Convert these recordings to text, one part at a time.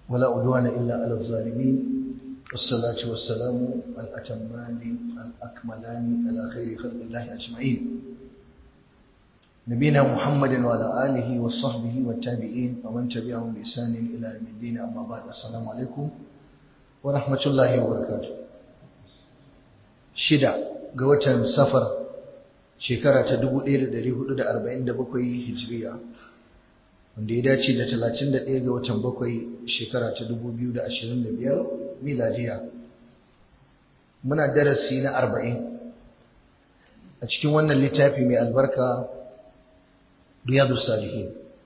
ولا عدوان إلا على الظالمين والصلاة والسلام الأتمان الأكملان على خير خلق الله أجمعين نبينا محمد وعلى آله وصحبه والتابعين ومن تبعهم بإحسان إلى يوم الدين أما بعد السلام عليكم ورحمة الله وبركاته شدة قوة سفر شكرة تدبو إلى دريه دا أربعين دبقوي هجرية wanda ya dace da 31 ga watan bakwai shekara ta 2025 miladiya muna darasi na 40 a cikin wannan littafi mai albarka riyadu salihin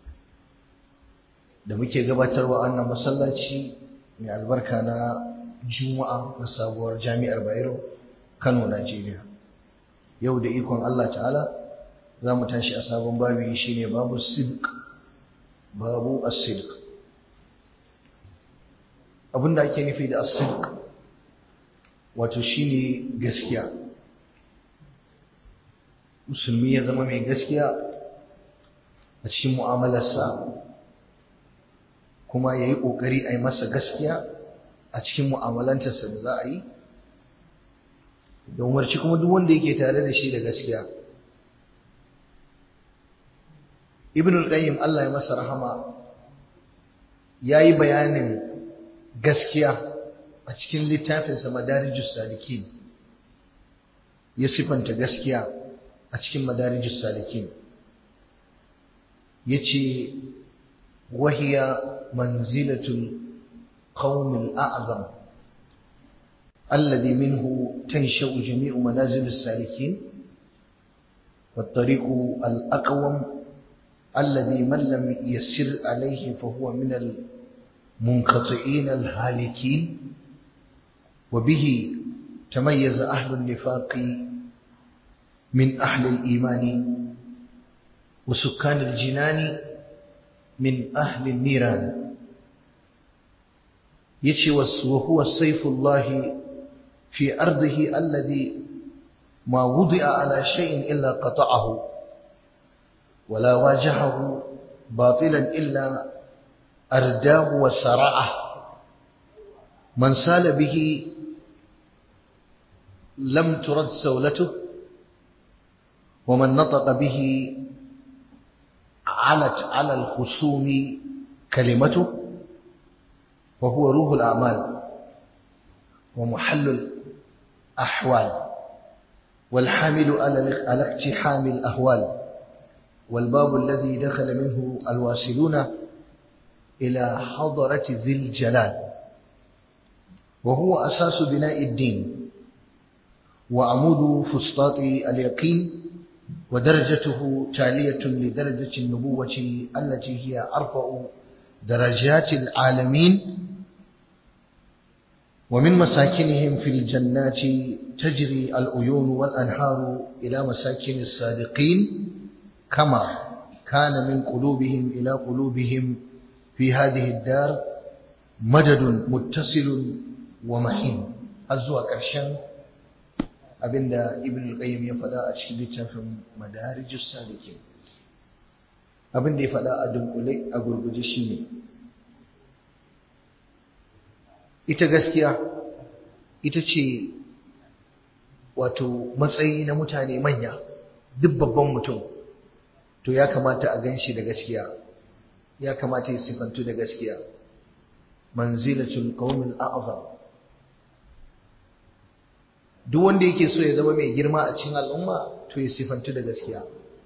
da muke gabatarwa wannan masallaci mai albarka na juma'a na sabuwar jami'ar bayero kano najeriya yau da ikon allah ta'ala za mu tashi a sabon babi shine babu sidq babu as-sidq abinda ake nufi da as-sidq wato shine gaskiya musulmi ya zama mai gaskiya a cikin mu'amalarsa kuma ya yi ƙoƙari a yi masa gaskiya a cikin mu'amalantarsa da za a yi da umarci kuma duk wanda yake tare da shi da gaskiya ibn al-qayyim Allah ya masa rahama yayi bayanin gaskiya a cikin littafinsa madarijus salikin ya sifanta gaskiya a cikin madarijus salikin yace wahiya manzilatul qaumil a'zam alladhi minhu tansha'u jami'u manazilus salikin والطريق الأقوم الذي من لم يسر عليه فهو من المنقطعين الهالكين وبه تميز أهل النفاق من أهل الإيمان وسكان الجنان من أهل النيران يشي وهو السيف الله في أرضه الذي ما وضع على شيء إلا قطعه ولا واجهه باطلا إلا أرداه وسرعه من سال به لم ترد سولته ومن نطق به علت على الخصوم كلمته وهو روح الأعمال ومحل الأحوال والحامل على اقتحام الأهوال والباب الذي دخل منه الواصلون إلى حضرة ذي الجلال وهو أساس بناء الدين وعمود فسطاط اليقين ودرجته تالية لدرجة النبوة التي هي أرفع درجات العالمين ومن مساكنهم في الجنات تجري العيون والأنهار إلى مساكن الصادقين كما كان من قلوبهم إلى قلوبهم في هذه الدار مدد متصل ومحين أزوى كرشان abinda ibn al-qayyim ya faɗa a cikin littafin madarijus salikin abinda ya faɗa a dunkule a gurguje shine ita gaskiya ita ce wato matsayi na mutane manya duk babban mutum to ya kamata a ganshi da gaskiya ya kamata ya sifantu da gaskiya manzilatul qaumil a'zam duk wanda yake so ya zama mai girma a cikin al'umma to ya sifantu da gaskiya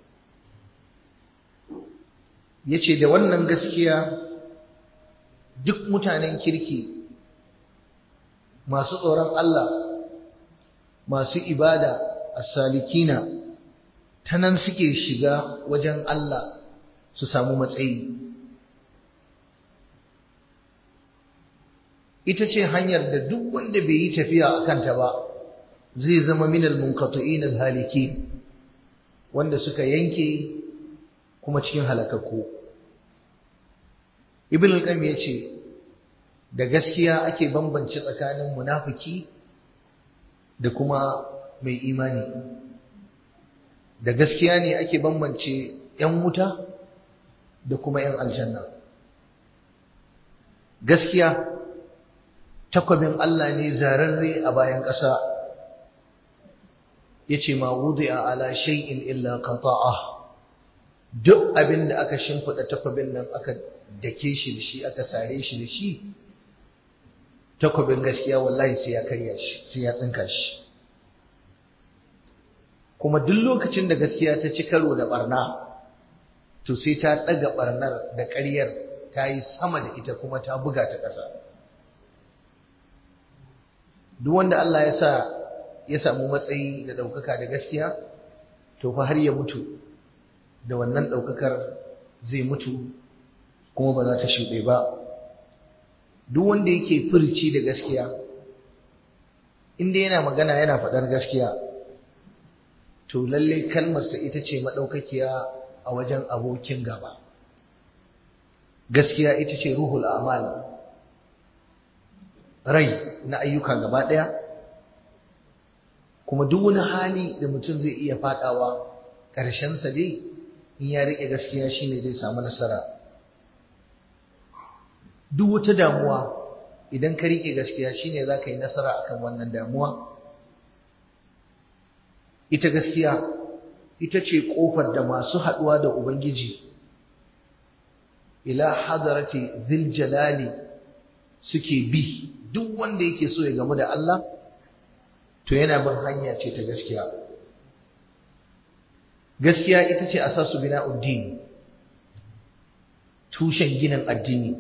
yace da wannan gaskiya duk mutanen kirki masu tsoron Allah masu ibada as-salikina ta nan suke shiga wajen Allah su samu matsayi ita ce hanyar da duk wanda bai yi tafiya a kanta ba zai zama minal munqati'in al-haliki wanda suka yanke kuma cikin halakakku ibn al-qayyim yace da gaskiya ake bambance tsakanin munafiki da kuma mai imani da gaskiya ne ake bambance ‘yan wuta da kuma ‘yan aljanna gaskiya takwabin Allah ne zararre a bayan ƙasa yace ma wudi'a ala shay'in illa qata'ah duk abin da aka shimfida takwabin nan aka dake shi da shi aka sare shi da shi takwabin gaskiya wallahi sai ya karya shi sai ya tsinka shi kuma duk lokacin da gaskiya ta ci karo da barna to sai ta ɗaga barnar da ƙaryar ta yi sama da ita kuma ta buga ta ƙasa duk wanda Allah ya sa ya samu matsayi da ɗaukaka da gaskiya to fa har ya mutu da wannan ɗaukakar zai mutu kuma ba za ta shuɗe ba duk wanda yake furci da gaskiya inda yana magana yana faɗar gaskiya to lalle kalmarsa ita ce maɗaukakiya a wajen abokin gaba gaskiya ita ce ruhul amal rai na ayyuka gaba ɗaya kuma duk wani hali da mutum zai iya faɗawa ƙarshensa dai in ya riƙe gaskiya shine zai samu nasara duk wata damuwa idan ka riƙe gaskiya shine za ka yi nasara akan wannan damuwa ita gaskiya ita ce ƙofar da masu haɗuwa da ubangiji ila hadarati zil jalali suke bi duk wanda yake so ya gamu da Allah to yana bin hanya ce ta gaskiya gaskiya ita ce asasu bina'uddin tushen ginin addini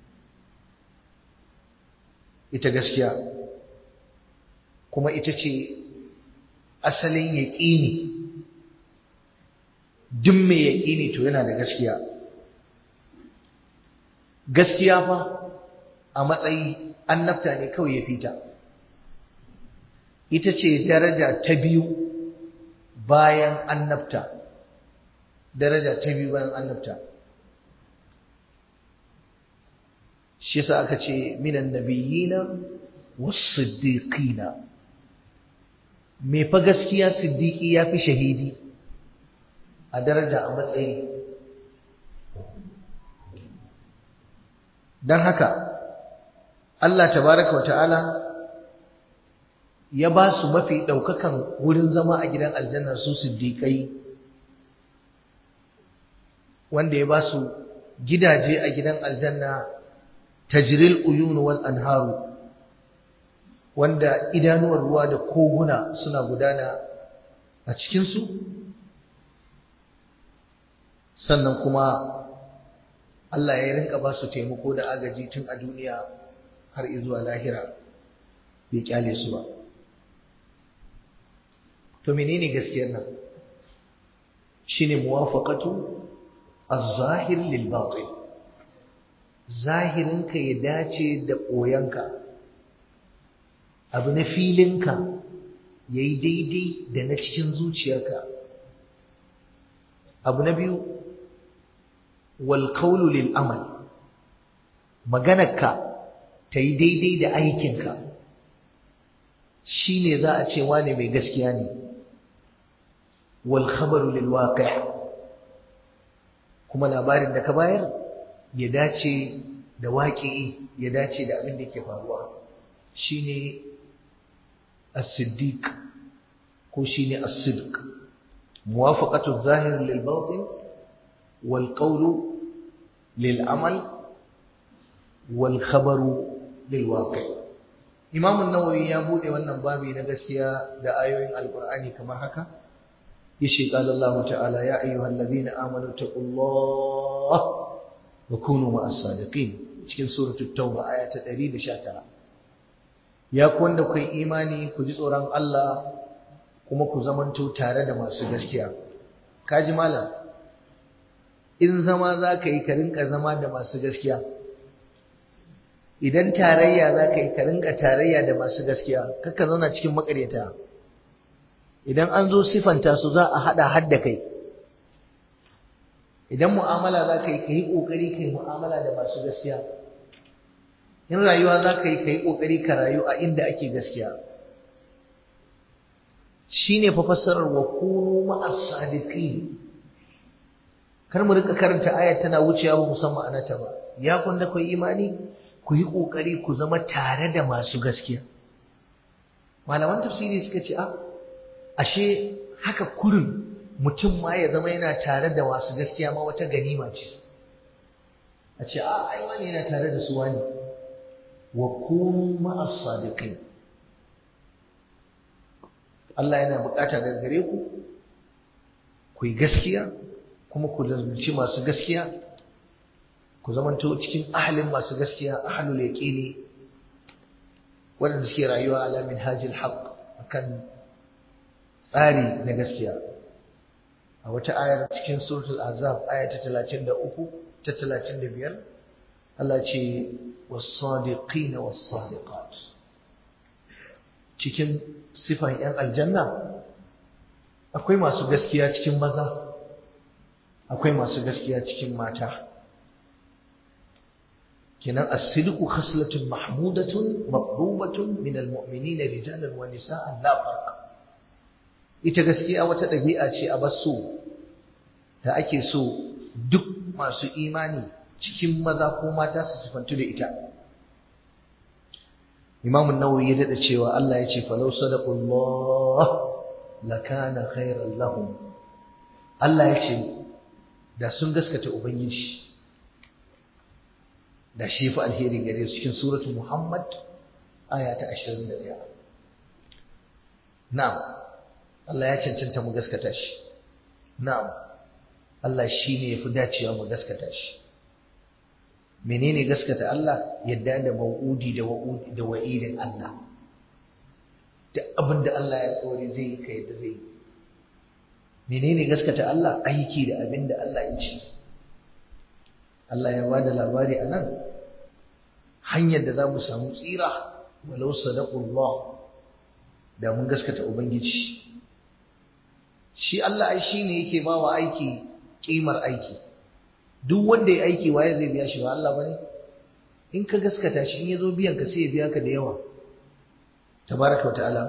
ita gaskiya kuma ita ce asalin yaƙini duk mai yaƙini to yana da gaskiya gaskiya fa a matsayi annabta ne kawai ya fita ita ce daraja ta biyu bayan annabta daraja ta biyu bayan annabta shi yasa aka ce minan nabiyina was-siddiqina me fa gaskiya siddiqi yafi shahidi a daraja a matsayi dan haka Allah tabaraka wa ta'ala ya ba su mafi ɗaukakan wurin zama a gidan aljanna su siddiƙai wanda ya ba su gidaje a gidan aljanna tajril uyunu wal anharu wanda idanuwar ruwa da koguna suna gudana a cikinsu sannan kuma Allah ya rinka ba su taimako da agaji tun a duniya har izuwa lahira bai kyale su ba to menene gaskiyar nan shine muwafaqatu az-zahir lil batin zahirinka ya dace da koyanka abu na filinka yayi daidai da na cikin zuciyarka abu na biyu wal qawlu lil amal maganarka ta yi daidai da aikinka shine za a ce wane mai gaskiya ne والخبر للواقع kuma labarin da ka bayar ya dace da waƙi ya dace da abin da ke faruwa shine as-siddiq ko shine as-sidq muwafaqatu adh-dhahir lil batin wal qawlu lil amal wal khabaru lil waqi imam an-nawawi ya bude wannan babi na gaskiya da ayoyin alqur'ani kamar haka يشي قال الله تعالى يا أيها الذين آمنوا اتقوا الله وكونوا مع الصادقين cikin suratul tauba aya ta 119 ya ku wanda kai imani ku ji tsoron Allah kuma ku zamanto tare da masu gaskiya kaji malam in zama za ka yi ka rinka zama da masu gaskiya idan tarayya za ka yi ka rinka tarayya da masu gaskiya kakka zauna cikin makaryata idan an zo sifanta su za a haɗa hadda kai idan mu'amala za ka yi ka yi ƙoƙari ka yi mu'amala da masu gaskiya in rayuwa za ka yi ka yi ƙoƙari ka rayu a inda ake gaskiya shi ne fa fassarar wa kunu ma'as sadiqin kar mu rika karanta ayat tana wucewa ba musamman anata ba ya kun da kai imani ku yi ƙoƙari ku zama tare da masu gaskiya malaman tafsiri suka ce a ashe haka kurin mutum ma ya zama yana tare da masu gaskiya ma wata ganima ce a ce a ai wani yana tare da su wani wa kunu ma'as sadiqin Allah yana bukata daga gare ku ku yi gaskiya kuma ku lazumci masu gaskiya ku zamanto cikin ahalin masu gaskiya ahalul yaqini waɗanda suke rayuwa ala minhajil haqq akan tsari na gaskiya a wata ayar cikin suratul azab aya ta 33 ta 35 Allah ce was-sadiqin was-sadiqat cikin sifan yan aljanna akwai masu gaskiya cikin maza akwai masu gaskiya cikin mata kenan as-sidqu khaslatun mahmudatun maqrubatun min al-mu'minina rijalan wa nisa'an la farq ita gaskiya wata ɗabi'a ce a basu da ake so duk masu imani cikin maza ko mata su sifantu da ita Imam an-Nawawi ya dada cewa Allah ya ce falau sadaqullah lakana khairan lahum Allah ya ce da sun gaskata ubangiji da shi fi alheri gare su cikin suratu Muhammad aya ta 21 na'am Allah ya cancanta mu gaskata shi na'am Allah shi ne yafi dacewa mu gaskata shi menene gaskata Allah yadda da mau'udi da wa'udi da wa'idin Allah da abin da Allah ya tsori zai yi ka yadda zai yi menene gaskata Allah aiki da abin da Allah ya ce Allah ya bada labari a nan hanyar da za mu samu tsira walau sadaqullah da mun gaskata ubangiji shi Allah ai shine yake ba wa aiki kimar aiki duk wanda ya aiki waye zai biya shi ba Allah bane in ka gaskata shi in yazo biyan ka sai ya biya ka da yawa tabaraka wa ta'ala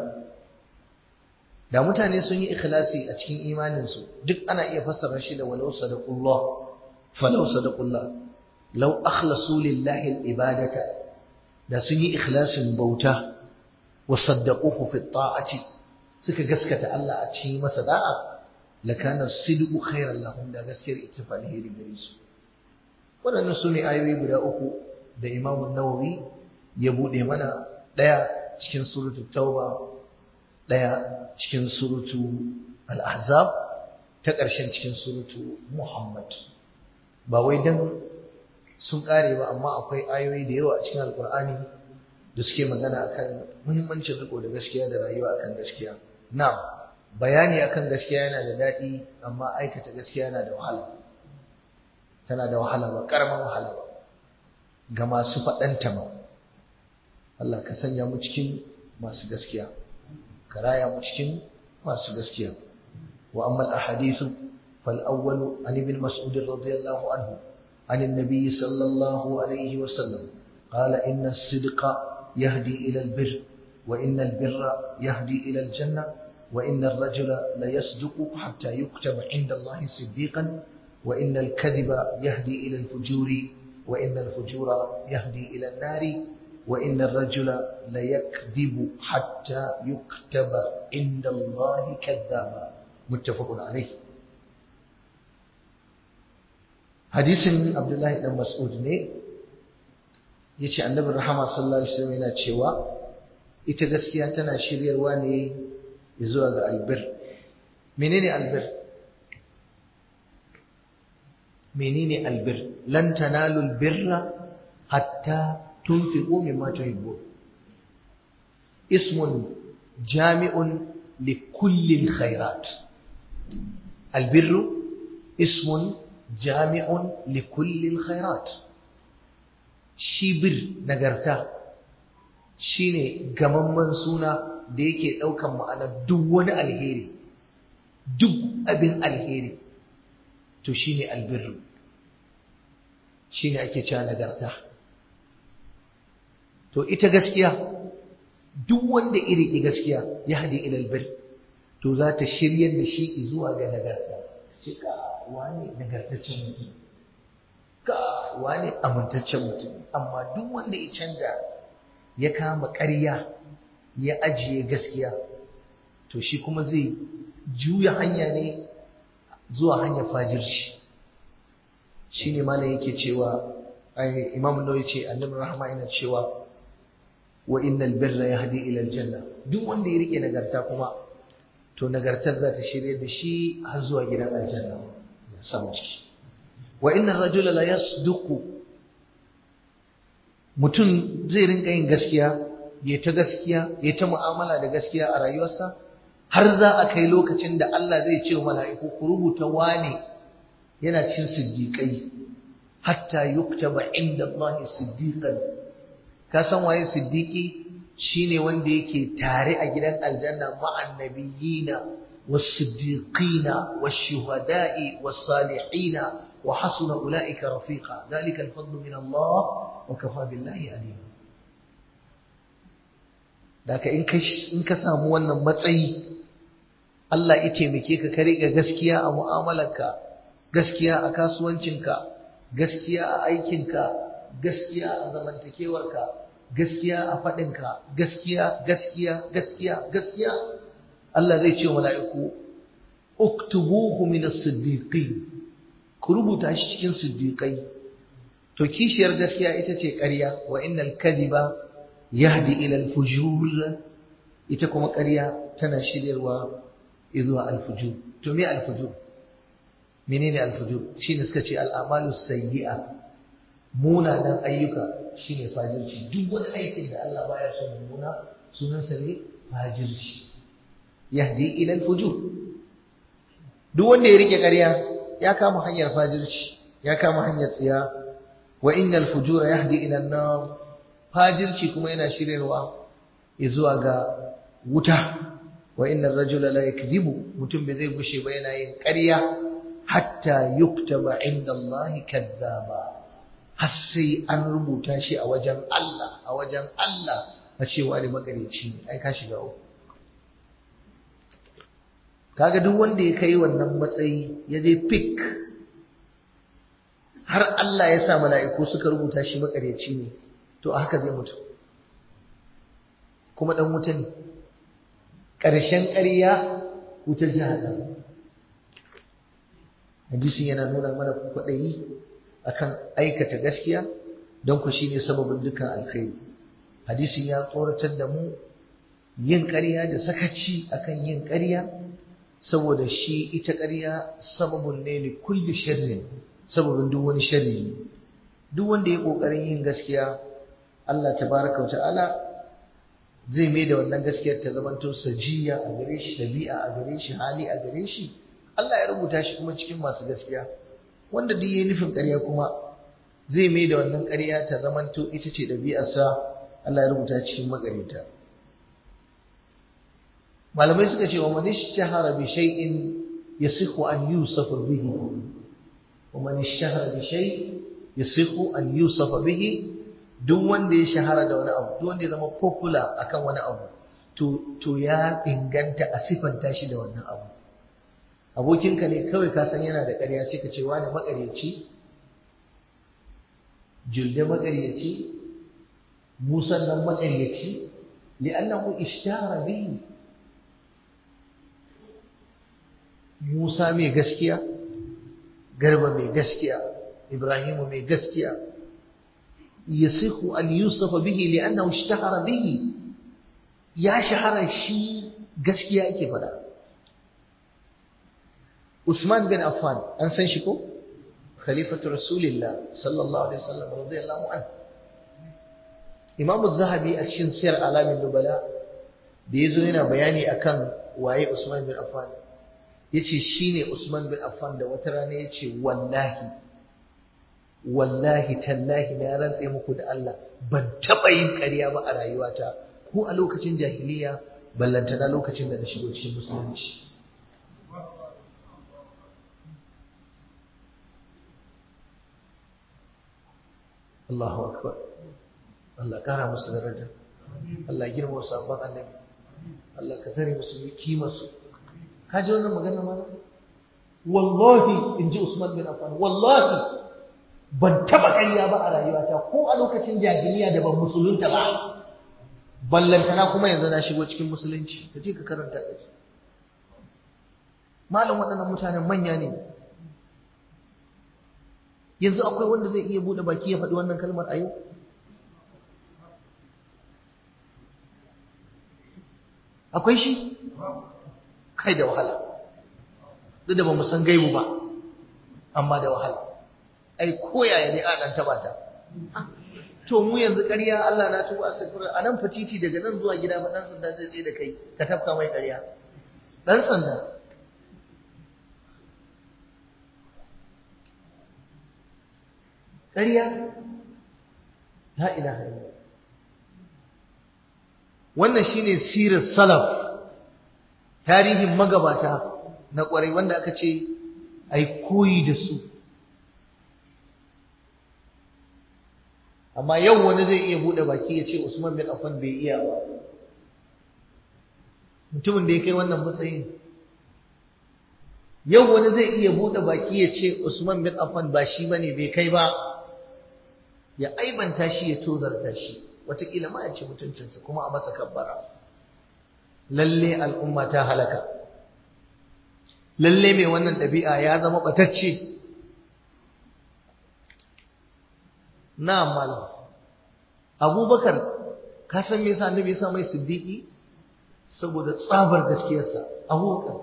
da mutane sun yi ikhlasi a cikin imanin su duk ana iya fassara shi da walau sadaqullah falau sadaqullah law akhlasu lillahi al-ibadata da sun yi ikhlasin bauta wa saddaquhu fi ta'ati suka gaskata Allah a cikin masa da'a lakana sidqu khairan lahum da gaskiyar ittifa alheri gare su waɗannan su ne ayoyi guda uku da Imam Nawawi ya bude mana ɗaya cikin suratul Tauba ɗaya cikin suratu Al-Ahzab ta ƙarshen cikin suratu Muhammad ba wai dan sun ƙare ba amma akwai ayoyi da yawa a cikin Alƙur'ani da suke magana akan muhimmancin riko da gaskiya da rayuwa akan gaskiya na'am bayani akan gaskiya yana da daɗi amma aikata gaskiya yana da wahala tana da wahala ba ƙaramin wahala ba ga masu faɗanta ma Allah ka sanya mu cikin masu gaskiya ka raya mu cikin masu gaskiya wa amma al-ahadithu fal awwalu an ibn mas'ud radiyallahu anhu عن النبي صلى الله عليه وسلم قال إن الصدق يهدي إلى البر وإن البر يهدي إلى الجنة وإن الرجل ليصدق حتى يكتب عند الله صديقا وإن الكذب يهدي إلى الفجور وإن الفجور يهدي إلى النار وإن الرجل ليكذب حتى يكتب عند الله كذابا متفق عليه حديث عبد الله بن مسعود ne yace annabi rahama sallallahu alaihi wasallam yana cewa ita gaskiya tana shiryarwa ne zuwa ga albir menene albir menene albir lan tanalu albirra hatta tunfiqu mimma tuhibbun ismun jami'un likulli alkhairat albirru ismun jami'un likulli alkhairat shi bir nagarta shine gamamman suna da yake ɗaukan ma'ana duk wani alheri duk abin alheri to shine albirru shine ake cewa nagarta to ita gaskiya duk wanda iri ki gaskiya ya hadi ila albir to za ta shiryar da shi zuwa ga nagarta shi ka wani nagartaccen mutum ka wane amintaccen mutum amma duk wanda ya canja ya kama ƙarya ya ajiye gaskiya to shi kuma zai juya hanya ne zuwa hanyar fajirci shi ne malam yake cewa imam nawawi ce annabi rahama yana cewa wa innal birra yahdi ila aljanna duk wanda ya rike nagarta kuma to nagartar za ta shirye da shi har zuwa gidan aljanna ya samu ciki wa inna rajula la yasduqu mutum zai rinka yin gaskiya ya ta gaskiya ya ta mu'amala da gaskiya a rayuwarsa har za a kai lokacin da Allah zai ce wa mala'iku ku rubuta wane yana cin siddiƙai hatta yuktaba inda Allah siddiqan ka san waye siddiqi shine wanda yake tare a gidan aljanna ma'an nabiyina was-siddiqina wash-shuhada'i was-salihina wa hasuna ulaika rafiqa dhalika al-fadlu min Allah wa kafa billahi alima Daka in ka samu wannan matsayi Allah ya taimake ka ka riƙe gaskiya a mu'amalarka gaskiya a kasuwancinka gaskiya a aikinka gaskiya a zamantakewarka gaskiya a faɗinka gaskiya gaskiya gaskiya gaskiya Allah zai ce wa mala'iku uktubuhu min as-siddiqin ku rubuta shi cikin siddiqai to kishiyar gaskiya ita ce ƙarya wa innal kadhiba yahdi ila al-fujur ita kuma ƙarya tana shiryarwa zuwa al-fujur to me al-fujur menene al-fujur shine suka ce al-amalu sayyi'a munanan ayyuka shine fajirci duk wani aikin da Allah baya son muna sunan sa ne fajirci yahdi ila al-fujur duk wanda ya rike ƙarya ya kama hanyar fajirci ya kama hanyar tsiya wa innal fujura yahdi ila an-nar fajirci kuma yana shiryarwa zuwa ga wuta wa innar rajula la yakzibu mutum bai zai gushe ba yana yin ƙarya hatta yuktaba inda Allah kadzaba har sai an rubuta shi a wajen Allah a wajen Allah a cewa ne magareci ne ai ka shiga uku kaga duk wanda ya kai wannan matsayi ya je pick har Allah ya sa mala'iku suka rubuta shi makareci ne to a haka zai mutu kuma dan wuta ne ƙarshen ƙarya wuta jahannam hadisin yana nuna mana kwaɗayi akan aikata gaskiya don ku shine sababin dukkan alkhairi hadisin ya tsoratar da mu yin ƙarya da sakaci akan yin ƙarya saboda shi ita ƙarya sababun ne li kulli sharrin sababin duk wani sharri duk wanda ya ƙoƙarin yin gaskiya Allah tabaraka wa ta'ala zai mai da wannan gaskiyar ta zamanto sajiya a gare shi dabi'a a gare shi hali a gare shi Allah ya rubuta shi kuma cikin masu gaskiya wanda duk yayi nufin ƙarya kuma zai mai da wannan ƙarya ta zamanto ita ce ɗabi'arsa Allah ya rubuta cikin makarita malamai suka ce wa man ishtahara bi shay'in yasihu an yusafa bihi wa man ishtahara bi shay yasihu an yusafa bihi duk wanda ya shahara da wani abu duk wanda ya zama popular akan wani abu to to ya inganta a sifanta shi da wannan abu abokinka ne kawai ka san yana da ƙarya sai ka ce wani maƙaryaci julde maƙaryaci musan nan maƙaryaci li'annahu ishtara bihi Musa mai gaskiya Garba mai gaskiya Ibrahimu mai gaskiya yasihu an yusafa bihi li'annahu ishtahara bihi ya shahara shi gaskiya yake faɗa Usman bin Affan an san shi ko khalifatu rasulillah sallallahu alaihi wasallam radiyallahu anhu Imam zahabi a cikin siyar alamin nubala da yazo yana bayani akan waye Usman bin Affan yace shine Usman bin Affan da wata rana yace wallahi wallahi tallahi na rantse muku da Allah ban taba yin ƙarya ba a rayuwata ko a lokacin jahiliya ballantana lokacin da na shigo cikin musulunci Allahu akbar Allah kara musu daraja Allah girma sabon annabi Allah ka tare musu kimarsu ka ji wannan magana ma wallahi in ji Usman bin Affan wallahi ban taba ƙarya ba a rayuwata ko a lokacin jahiliya da ban musulunta ba ballantana kuma yanzu na shigo cikin musulunci ka je ka karanta da malam waɗannan mutanen manya ne yanzu akwai wanda zai iya buɗe baki ya faɗi wannan kalmar a yau akwai shi kai da wahala duk da ba mu san gaibu ba amma da wahala ai koyaya ne a ɗan taɓa ta to mu yanzu ƙarya Allah na tuba astaghfir a nan fatiti daga nan zuwa gida ba dan sanda zai tsaye da kai ka tafka mai ƙarya dan sanda ƙarya la ilaha illallah wannan shine sirar salaf tarihin magabata na ƙwarai wanda aka ce ai koyi da su amma yau wani zai iya bude baki ya ce Usman bin Affan bai iya ba mutumin da ya kai wannan matsayin yau wani zai iya bude baki ya ce Usman bin Affan ba shi bane bai kai ba ya aibanta shi ya tozarta shi wataƙila ma ya ce mutuncinsa kuma a masa kabbara lalle al'umma ta halaka lalle mai wannan ɗabi'a ya zama ɓatacce na malam abubakar ka san me yasa annabi ya sa mai siddiqi saboda tsabar gaskiyarsa abubakar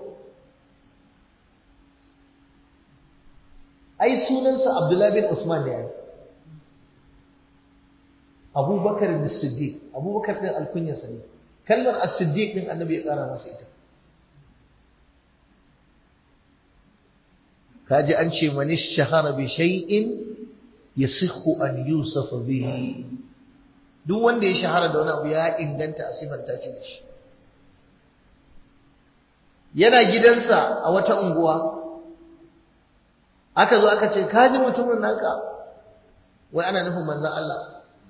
ai sunansa abdullahi bin usman ne ai abubakar da siddiq abubakar din alkunyarsa ne kalmar as-siddiq din annabi ya kara masa ita kaji an ce manish shahara bi shay'in yasihu an yusafa bihi duk wanda ya shahara da wani abu ya inganta a sifanta shi da shi yana gidansa a wata unguwa aka zo aka ce kaji mutumin naka wai ana nufin manzon Allah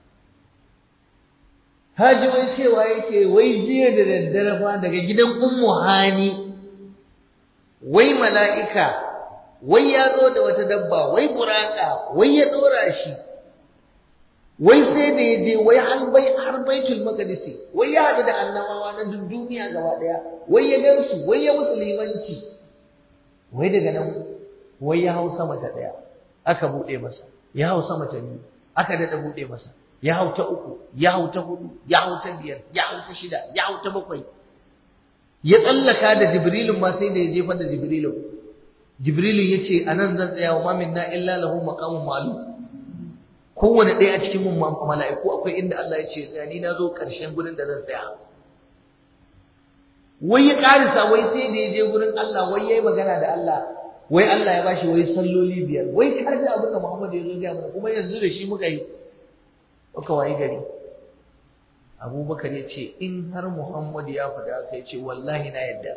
haji wai cewa yake wai jiya da daddare fa daga gidan ummu hani wai mala'ika wai ya zo da wata dabba wai buraka wai ya dora shi wai sai da ya je wai har bai har baitul maqdisi wai ya hadu da annabawa na duk duniya gaba daya wai ya gansu wai ya musulmanci wai daga nan wai ya hau sama ta daya aka bude masa ya hau sama ta biyu aka dada bude masa ya hau ta uku ya hau ta hudu ya hau ta biyar ya hau ta shida ya hau ta bakwai ya tsallaka da jibrilun ma sai da ya jefar da jibrilun Jibrilu ya ce a nan zan tsaya wa mamin na illa lahu maqamun ma'lum kowane ɗaya a cikin mala'iku akwai inda Allah ya ce tsaya ni na zo ƙarshen gurin da zan tsaya wai ya ƙarisa wai sai da ya je gurin Allah wai ya yi magana da Allah wai Allah ya bashi wai salloli biyar wai ka ji abin da Muhammad ya zo gaya mana kuma yanzu da shi muka yi muka wayi gari Abubakar ya ce in har Muhammad ya faɗa haka ya ce wallahi na yadda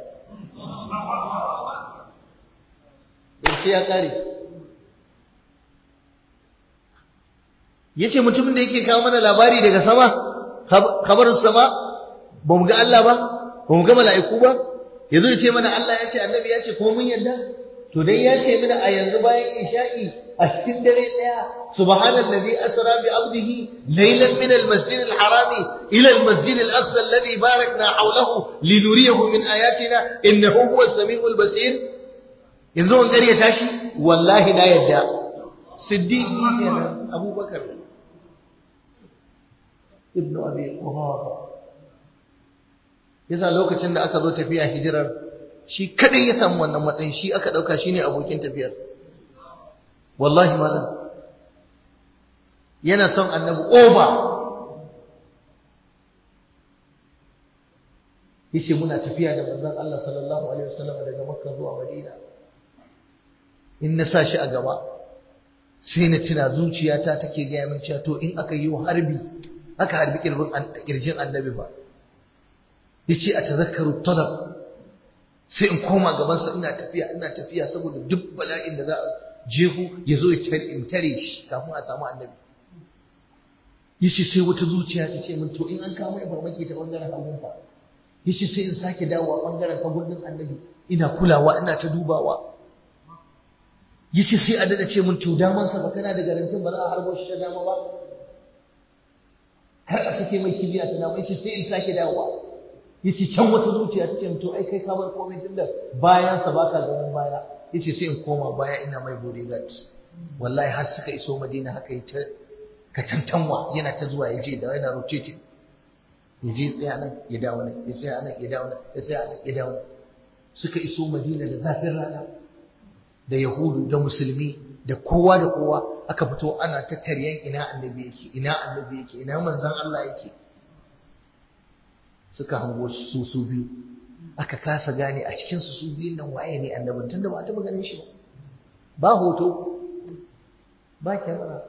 sai ya kare yace mutumin da yake kawo mana labari daga sama khabarus sama ba mu ga Allah ba ba mu ga mala'iku ba yazo ya ce mana Allah ya ce annabi ya ce kuma mun yarda to dai ya ce mana a yanzu bayan isha'i a cikin dare daya subhanallazi asra bi abdihi laylan min almasjid alharami ila almasjid alaqsa alladhi barakna hawlahu linuriyahu min ayatina innahu huwas samiul basir yanzu an gari ya tashi wallahi na yadda siddiqi kenan abubakar ibn abi quhafa yasa lokacin da aka zo tafiya hijirar shi kadai ya samu wannan matsayin shi aka dauka shine abokin tafiyar wallahi malam yana son annabi oba yace muna tafiya da manzon Allah sallallahu alaihi wasallam daga makka zuwa madina in na sa shi a gaba sai na tuna zuciyata take gaya min cewa to in aka yi harbi aka harbi kirjin annabi ba yace a tazakkaru talab sai in koma gabansa ina tafiya ina tafiya saboda duk bala'in da za a jehu ya zo in tare shi kafin a samu annabi yace sai wata zuciya ta ce min to in an kama farmaki ta bangaren hagun fa yace sai in sake dawowa bangaren hagun din annabi ina kulawa ina ta dubawa yace sai a dada ce mun to daman sa ba kana da garantin ba za a harbo shi ta dama ba har a sake mai kibiya ta dama yace sai in sake dawowa yace can wata zuciya ta ce to ai kai ka bar komai tunda bayan sa baka gaban baya yace sai in koma baya ina mai bodyguard wallahi har suka iso Madina haka yi ta ka tantanwa yana ta zuwa yaje da yana rotating yaje tsaya nan ya dawo nan ya tsaya nan ya dawo nan ya tsaya nan ya dawo nan suka iso Madina da zafin rana da Yahudu da Musulmi da kowa da kowa aka fito ana ta taryan ina annabi yake ina annabi yake ina manzon Allah yake suka hango su su biyu aka kasa gane a cikin su su biyun nan waye ne annabin tunda ba a taba ganin shi ba ba hoto ba kyamara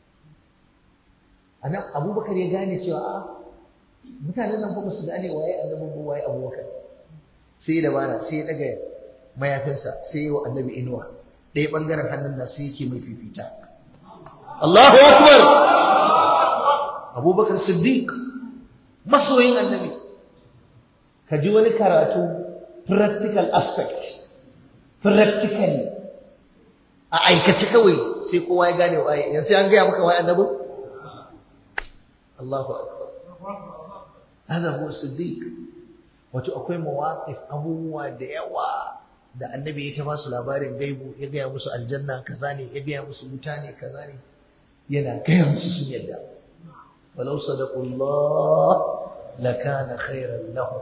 anan abubakar ya gane cewa a mutanen nan ba su gane waye annabin ba waye abubakar sai ya dabara sai ya daga mayafinsa sai ya wa annabi inuwa ɗaya ɓangaren hannun na sai yake mai fifita Allahu akbar abubakar siddiq masoyin annabi ka ji wani karatu practical aspect practically a aikace kawai sai kowa ya gane waye yanzu an gaya maka waye annabi Allahu akbar hada huwa siddiq wato akwai mawaqif abubuwa da yawa da annabi ya ta ba su labarin gaibu ya gaya musu aljanna kaza ne ya gaya musu wuta ne kaza ne yana gaya musu sun yadda walau sadaqullah lakana khairan lahum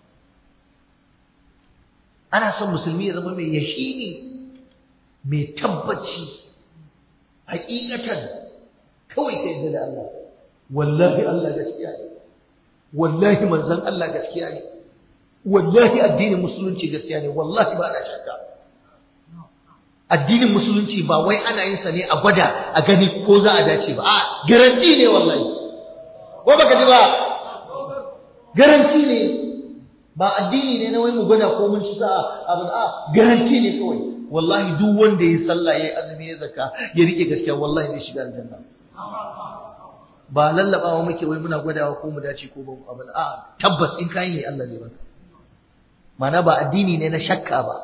ana son musulmi ya zama mai yaqini mai tabbaci hakikatan kawai ka yadda da Allah wallahi Allah gaskiya ne wallahi manzon Allah gaskiya ne wallahi addinin musulunci gaskiya ne wallahi ba na shakka addinin musulunci ba wai ana yin sa ne a gwada a gani ko za a dace ba a garanti ne wallahi ko baka ji ba garanti ne ba addini ne na wai mu gwada ko mun ci sa'a abin a garanti ne kawai wallahi duk wanda ya sallah ya azumi ya zakka ya rike gaskiya wallahi zai shiga aljanna ba lallabawa muke wai muna gwadawa ko mu dace ko ba abin a tabbas in kai ne Allah zai baka mana ba addini ne na shakka ba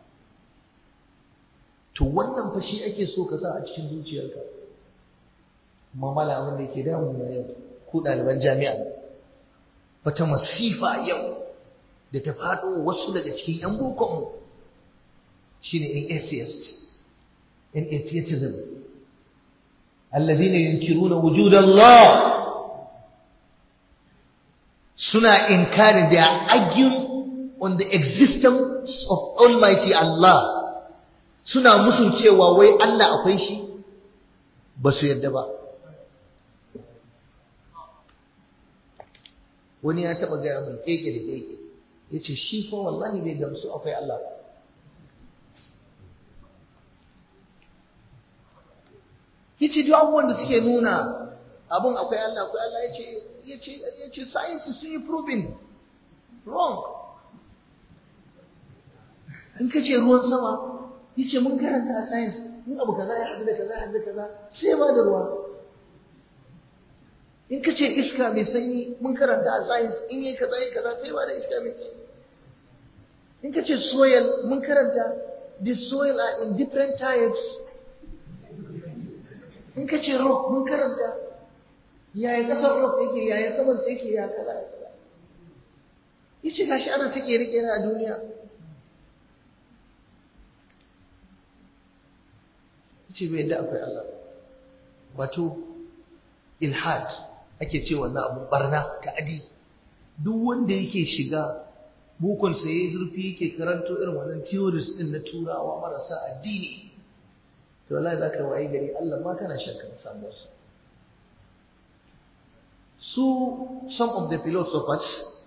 to wannan fa shi ake so ka sa a cikin zuciyarka mamala abin da yake damu na yau ku ɗaliban jami'a wata masifa yau da ta faɗo wasu daga cikin 'yan bokonmu shi ne in atheist in atheism alladhina yunkiruna wujud Allah suna inkarin da arguing on the existence of Almighty Allah suna musun cewa wai Allah akwai shi ba su yadda ba wani ya taba gaya mai keke da keke ya ce shi fa wallahi bai gamsu akwai Allah ba ya ce duk abubuwan da suke nuna abin akwai Allah akwai Allah ya ce science sun yi proving wrong in ka ce ruwan sama ya ce mun karanta a science in abu kaza ya haɗu da kaza ya haɗu da kaza sai ba da ruwa in ka ce iska mai sanyi mun karanta a science in yi kaza ya kaza sai ba da iska mai sanyi in ka ce soil mun karanta the soil are in different types in ka ce rock mun karanta yaya kasar rock yake yaya saman sai yake ya kaza ya kaza yace gashi ana ta kere-kere a duniya ce bai yadda akwai Allah wato ilhad ake ce wannan abu barna ta adi duk wanda yake shiga bukon sa yayi zurfi yake karanto irin wannan theories din na turawa marasa addini to wallahi zaka wayi gari Allah ma kana shakka samuwar sa su some of the philosophers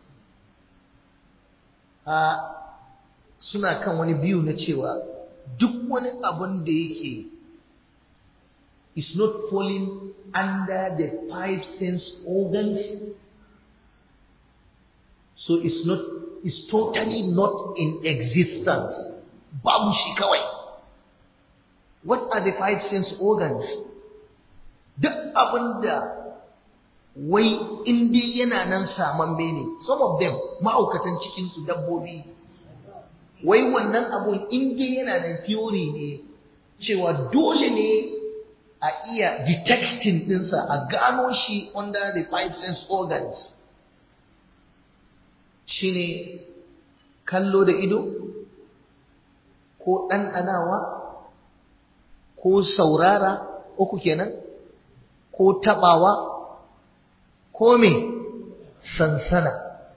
a suna kan wani biyu na cewa duk wani abun da yake is not falling under the five sense organs. So it's not, it's totally not in existence. Babu shi kawai. What are the five sense organs? Duk abinda wai indi yana nan saman ne, some of them ma'aukatan cikinsu dabbobi. Wai wannan abun indi yana da theory ne cewa dole ne a iya detecting ɗinsa a gano shi under the five sense organs shine kallo da ido ko ɗanɗanawa ko saurara uku kenan ko taɓawa ko me sansana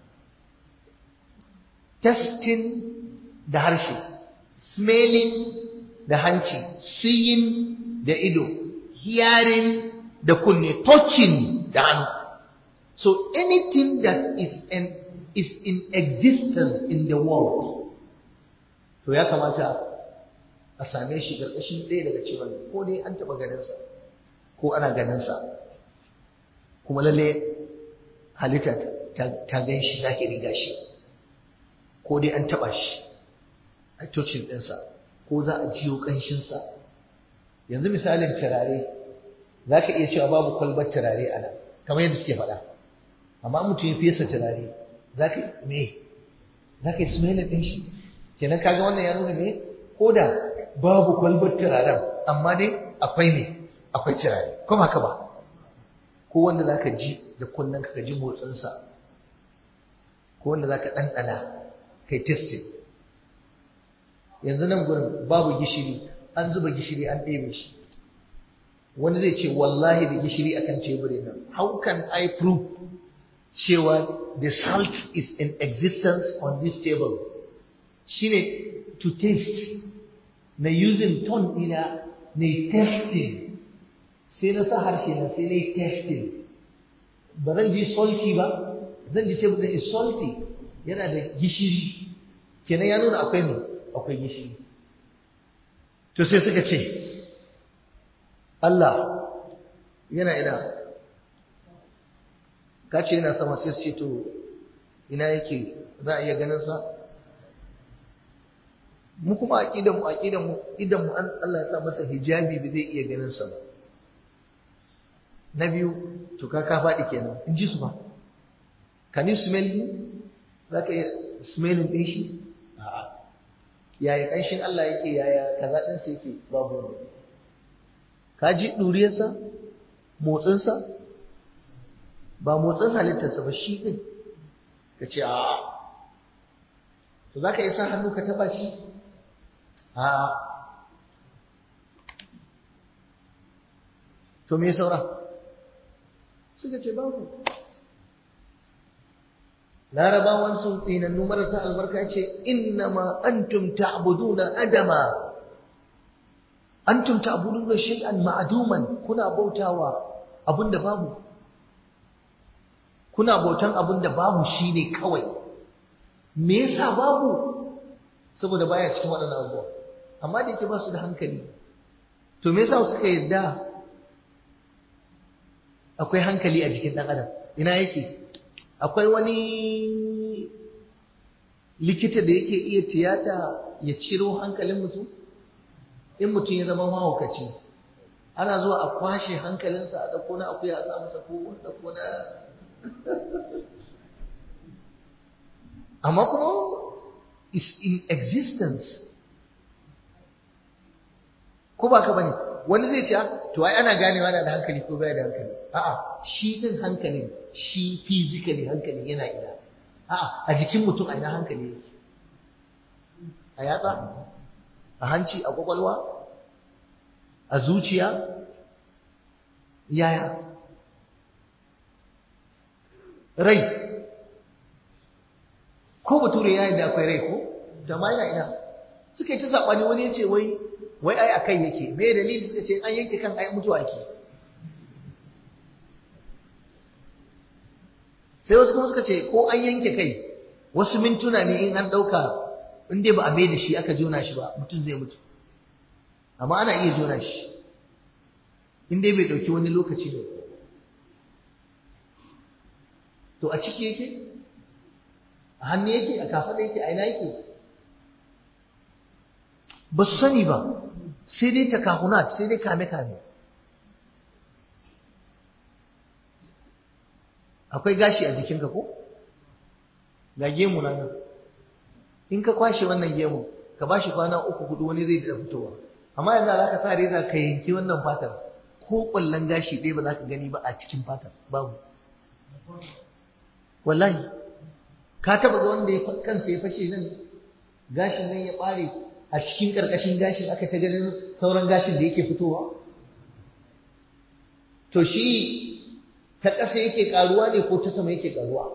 testing da harshe smelling da hanci seeing da ido hearing da kunne touching da hannu so anything that is in, is in existence in the world to ya kamata a same shi ƙarƙashin ɗaya daga cikin ko dai an taɓa ganinsa ko ana ganinsa kuma lalle halitta ta gan shi zahiri gashi ko dai an taɓa shi a tocin ɗinsa ko za a jiyo ƙanshinsa yanzu misalin turare za ka iya cewa babu kwalbar turare a nan kamar yadda suke faɗa amma mutum ya fesa turare za ka me za ka yi smelling ɗin shi kenan kaga wannan ya nuna me ko da babu kwalbar turaren amma dai akwai me akwai turare kuma haka ba ko wanda za ka ji da kunnen ka ji motsinsa ko wanda za ka ɗanɗana kai testing yanzu nan gurin babu gishiri an zuba gishiri an ɗebe shi wani zai ce wallahi da gishiri akan teburin nan how can I prove cewa the salt is in existence on this table shine to taste na using tongue ɗina na testing sai na sa harshe na sai na yi testing ba zan ji salty ba zan ji table ɗin is salty yana da gishiri kenan ya nuna akwai mai akwai gishiri to sai suka ce Allah yana ina ka ce yana sama sai su ce to ina yake za a iya ganin sa mu kuma aqidan mu aqidan mu idan mu Allah ya sa masa hijabi ba zai iya ganin sa ba na biyu to ka ka faɗi kenan in ji su ba can you smell him za ka iya smelling ɗin shi a'a yaya ƙanshin Allah yake yaya kaza ɗinsa yake babu wani ka ji ɗuriyarsa motsinsa ba motsin halittarsa ba shi ɗin ka ce a to za ka isa hannu ka taɓa shi a to me saura suka ce babu larabawan sun tsinannu marasa albarka ce innama antum ta'buduna adama antum ta'buduna shay'an ma'duman kuna bautawa abinda babu kuna bautan abinda babu shine kawai me yasa babu saboda baya cikin waɗannan abubuwa amma da yake ba su da hankali to me yasa suka yarda akwai hankali a jikin ɗan adam ina yake akwai wani likita da yake iya tiyata ya ciro hankalin mutum in mutum ya zama mahaukaci ana zuwa a kwashe hankalinsa a ɗauko na akuya a sa masa ko a ɗauko na amma kuma is in existence ko ba ka bane wani zai ce to ai ana ganewa da hankali ko baya da hankali a'a shi din hankalin shi physically hankalin yana ina a'a a jikin mutum a ina hankali yake a yatsa a hanci a kwakwalwa a zuciya yaya rai ko bature ya da akwai rai ko da ma yana ina suka yi ta saɓani wani ya ce wai wai ai a kai yake me dalili suka ce an yanke kan ai mutuwa ke sai wasu kuma suka ce ko an yanke kai wasu mintuna ne in an ɗauka in dai ba a mai da shi aka jona shi ba mutum zai mutu amma ana iya jona shi in dai bai ɗauki wani lokaci ne to a ciki yake a hannu yake a kafaɗa yake a ina yake ba su sani ba sai dai takahunat sai dai kame-kame akwai gashi a jikinka ko ga gemu na nan in ka kwashe wannan gemu ka ba shi kwana uku hudu wani zai da fitowa amma yanzu za ka sa reza ka yanki wannan fatar ko ƙwallon gashi ɗaya ba za ka gani ba a cikin fatar babu wallahi ka taba ga wanda ya kansa ya fashe nan gashin nan ya ɓare a cikin ƙarƙashin gashin aka ta ganin sauran gashin da yake fitowa to shi ta ƙasa yake ƙaruwa ne ko ta sama yake ƙaruwa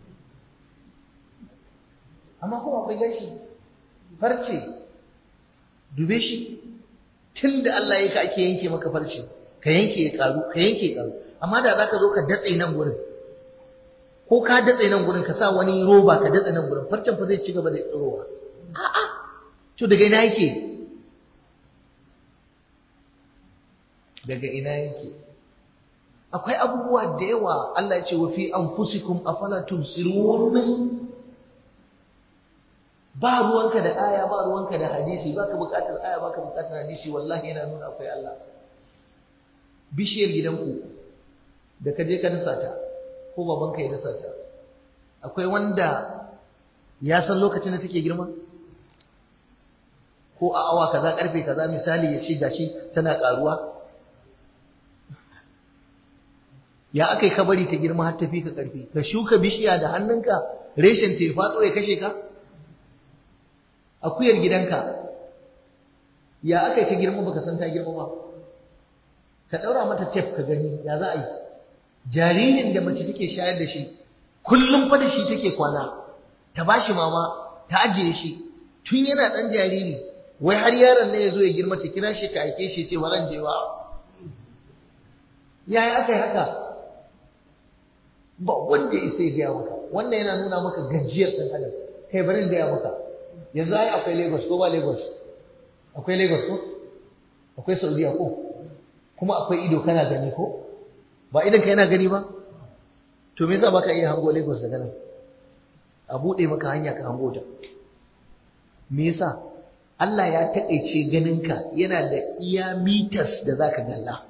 amma kuma akwai gashi farce dube shi tun da Allah ya ka ake yanke maka farce ka yanke ya ƙaru ka yanke ya ƙaru amma da za ka zo ka datse nan gurin ko ka datse nan gurin ka sa wani roba ka datse nan gurin farcen fa zai ci gaba da tsirowa a'a to daga ina yake daga ina yake akwai abubuwa da yawa Allah ya ce wa fi anfusikum afala tumsirun ba ruwanka da aya ba ruwanka da hadisi baka bukatar aya baka bukatar hadisi wallahi yana nuna akwai Allah bishiyar gidanku da ka je ka dasa ta ko babanka ya dasa ta akwai wanda ya san lokacin da take girma ko a awa kaza karfe kaza misali ya ce gashi tana karuwa ya aka yi kabari ta girma har tafi ka karfi ka shuka bishiya da hannunka reshen ta ya faɗo ya kashe ka akuyar gidanka ya aka yi ta girma baka san ta girma ba ka ɗaura mata tef ka gani ya za a yi jaririn da mace take shayar da shi kullum fa da shi take kwana ta bashi mama ta ajiye shi tun yana ɗan jariri wai har yaron ne ya zo ya girma ta kira shi ta aike shi ce waran jewa yaya aka yi haka ba wanda ya sai gaya maka wannan yana nuna maka gajiyar ɗan adam kai bari gaya maka yanzu ai akwai lagos ko ba lagos akwai lagos ko akwai saudiya ko kuma akwai ido kana gani ko ba idan ka yana gani ba to me yasa baka iya hango lagos daga nan a buɗe maka hanya ka hango ta me yasa Allah ya taƙaice ganinka yana da iya mitas da zaka galla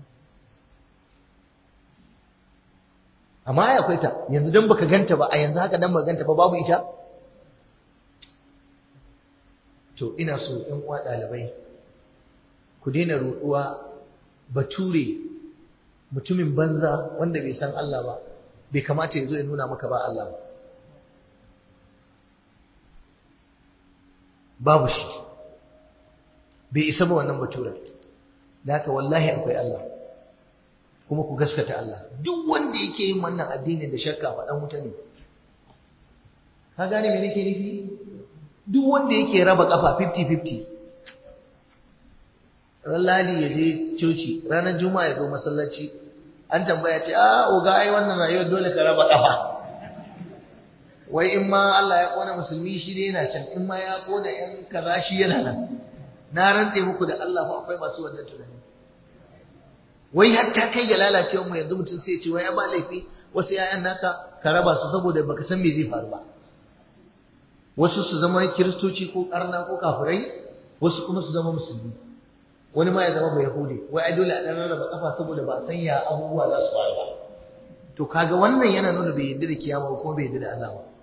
amma ai akwai ta yanzu dan baka ganta ba a yanzu haka dan baka ganta ba babu ita to ina so ɗan uwa ɗalibai ku daina ruɗuwa bature mutumin banza wanda bai san Allah ba bai kamata ya zo ya nuna maka ba Allah ba babu shi bai isa ba wannan baturen da haka wallahi akwai Allah kuma ku gaskata Allah duk wanda yake yin wannan addinin da shakka faɗan wuta ne ka gane me nake nufi duk wanda yake raba kafa 50-50 ran ladi ya je coci ranar juma'a ya zo masallaci an tambaya ce a oga ai wannan rayuwar dole ka raba kafa wai in ma Allah ya kona musulmi shi ne yana can in ma ya kona yan kaza shi yana nan na rantse muku da Allah fa akwai masu wannan tunani wai hatta kai ga lalacewar mu yanzu mutum sai ya ce wai ya ba laifi wasu 'ya'yan naka ka raba su saboda baka san me zai faru ba wasu su zama kiristoci ko karna ko kafirai wasu kuma su zama musulmi wani ma ya zama bai yahudi wai ai dole a dan rarraba kafa saboda ba san ya abubuwa za su faru ba to kaga wannan yana nuna bai yarda da kiyama ba kuma bai yarda da Allah ba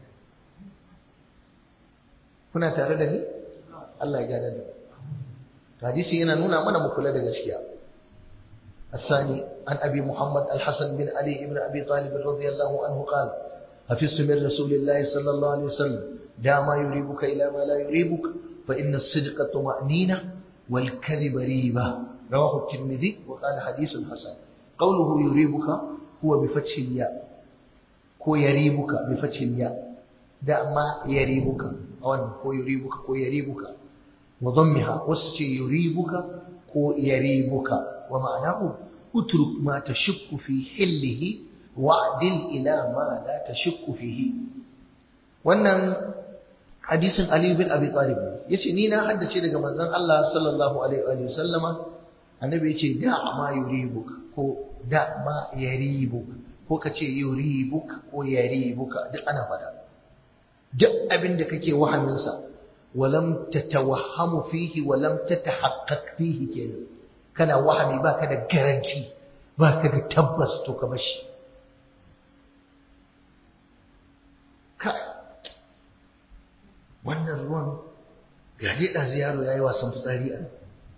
kuna tare da ni Allah ya gane da hadisi yana nuna mana mu kula da gaskiya الثاني عن أبي محمد الحسن بن علي بن أبي طالب رضي الله عنه قال حفظت من رسول الله صلى الله عليه وسلم دع ما يريبك إلى ما لا يريبك فإن الصدق طمأنينة والكذب ريبة رواه الترمذي وقال حديث حسن قوله يريبك هو بفتح الياء هو يريبك بفتح الياء دع ما يريبك أو هو يريبك هو يريبك وضمها وسجي يريبك هو يريبك ومعناه اترك ما تشك في حله wa'dil ila ma la tashukku fihi wannan hadisin Ali bin Abi Talib yace ni na haddace daga manzon Allah sallallahu alaihi wa sallama annabi yace da ma yuribuk ko da ma yaribuk ko kace yuribuk ko yaribuk duk ana fada duk abin da kake wahamin sa walam tatawahhamu fihi walam tatahaqqaq fihi kenan kana wahami baka da garanti baka da tabbas to ka bashi kai wannan ruwan ga dai ɗazu yaro ya yi wasan fitsari a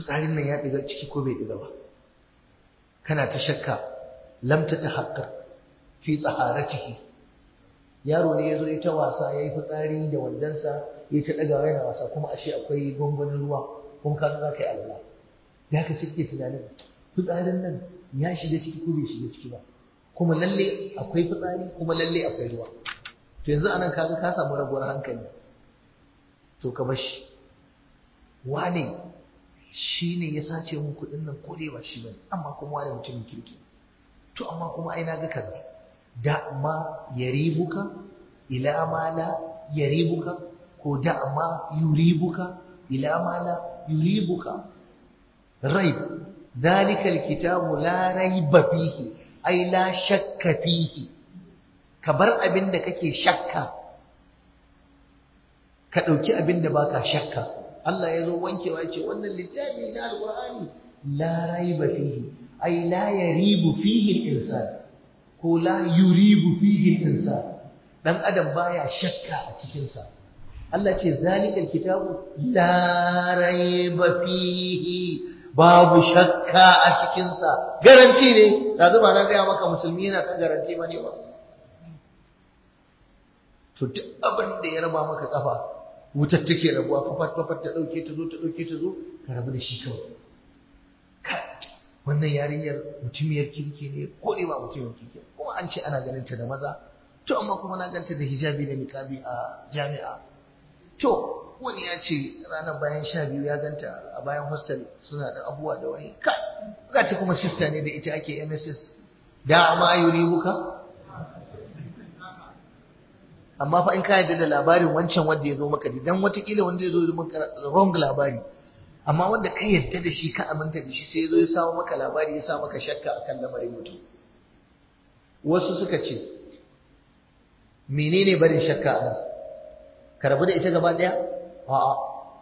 fitsarin nan ya ɗiga ciki ko bai ɗiga ba kana ta shakka lam ta tahaqqaq fi taharatihi yaro ne yazo ya ta wasa yayi fitsari da wandansa ya ta daga yana wasa kuma ashe akwai gongonin ruwa kuma ka za ka yi alwala ya ka cike tunanin fitsarin nan ya shiga ciki ko bai shiga ciki ba kuma lalle akwai fitsari kuma lalle akwai ruwa to yanzu anan kaga ka samu rabuwar hankali to ka bashi wane shi ne ya sace mun kuɗin nan ko dai ba shi bane amma kuma wani mutumin kirki to amma kuma ai na ga kaza da ma yaribuka ila ma la yaribuka ko da ma yuribuka ila ma la yuribuka raib ذلك الكتاب لا ريب فيه أي لا شك فيه كبر أبن kake shakka ka ɗauki abin da baka shakka Allah ya zo wankewa ce wannan littafi na alƙur'ani la raiba fihi ai la yaribu fihi al-insan ko la yuribu fihi al-insan dan adam baya shakka a cikin sa Allah ce zalikal kitabu la raiba fihi babu shakka a cikin sa garanti ne da zuba na ga maka musulmi yana kan garanti bane ba to duk abin da ya raba maka kafa wutar take rabuwa fafat fafat ta dauke ta zo ta dauke ta zo ka rabu da shi kawai wannan yarinyar mutumiyar kirki ne ko ne ba mutumiyar kirki kuma an ce ana ganin ta da maza to amma kuma na ganta da hijabi da niqabi a jami'a to wani ya ce ranar bayan sha biyu ya ganta a bayan hostel suna da abubuwa da wani kai ga ta kuma sister ne da ita ake MSS da ma yuribuka amma fa in ka yarda da labarin wancan wanda ya zo maka dan watakila wanda ya zo maka wrong labari amma wanda ka yarda da shi ka aminta da shi sai ya zo ya samu maka labari ya sa maka shakka akan lamarin mutum wasu suka ce menene barin shakka a nan ka rabu da ita gaba daya a'a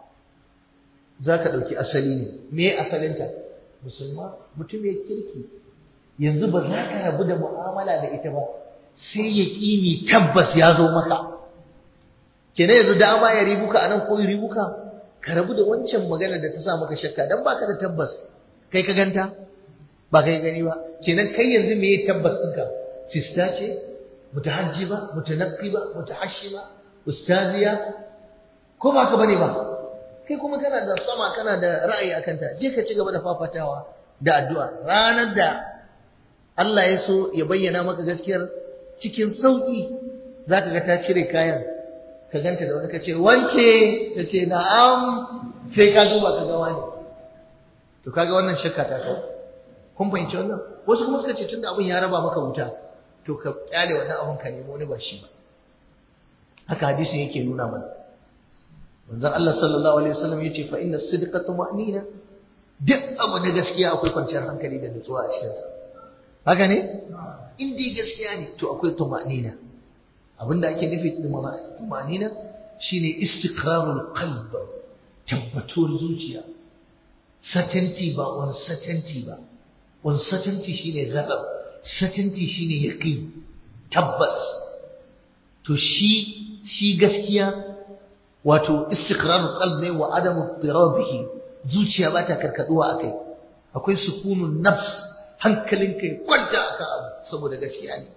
za ka ɗauki asali ne me asalinta musulma mutum ya kirki yanzu ba za ka rabu da mu'amala da ita ba sai ya ƙini tabbas ya zo maka kenan yanzu dama ya ribuka a nan ko ya ribuka ka rabu da wancan magana da ta sa maka shakka dan baka da tabbas kai ka ganta ba kai gani ba kenan kai yanzu me ya tabbas ɗinka sista ce mutahajjiba mutanaqqiba mutahashima ustaziya ko ba ka bane ba kai kuma kana da sama kana da ra'ayi akan ta je ka ci gaba da fafatawa da addu'a ranar da Allah ya so ya bayyana maka gaskiyar cikin sauki zaka ga ta cire kayan ka ganta da wani ka ce wanke ta ce na'am sai ka duba ka ga wani to kaga wannan shakka ta kawo kun fahimci wannan wasu kuma suka ce tunda abin ya raba maka wuta to ka kyale wannan abin ka nemo wani ba shi ba haka hadisin yake nuna mana manzon Allah sallallahu alaihi wasallam yace fa inna sidqa tuma'nina duk abu na gaskiya akwai kwanciyar hankali da nutsuwa a cikin sa haka ne in dai gaskiya ne to akwai tuma'nina abinda ake nufi tuma'nina shine istiqrarul qalb tabbatuwar zuciya certainty ba uncertainty ba uncertainty shine ghadab certainty shine yaqin tabbas to shi shi gaskiya wato istiqrarul qalb ne wa adamu tirabihi zuciya ba ta karkaduwa akai akwai sukunun nafs hankalin kai kwanta akan abu saboda gaskiya ne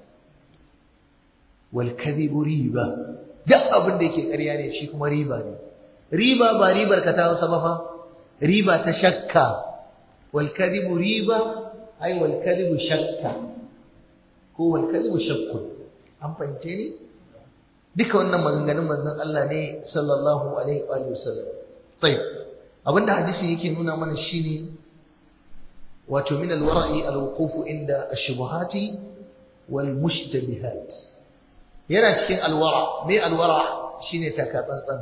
wal kadhibu riba duk abin da yake ƙarya ne shi kuma riba ne riba ba ribar ka ta wasa ba fa riba ta shakka wal kadhibu riba ai wal kadhibu shakka ko wal kadhibu shakkun an fahimce ni duka wannan maganganun manzon Allah ne sallallahu alaihi wa sallam tayyib abinda hadisi yake nuna mana shine wato min alwara'i alwuqufu inda ash-shubuhati wal mushtabihat yana cikin alwara me alwara shine taka tsantsan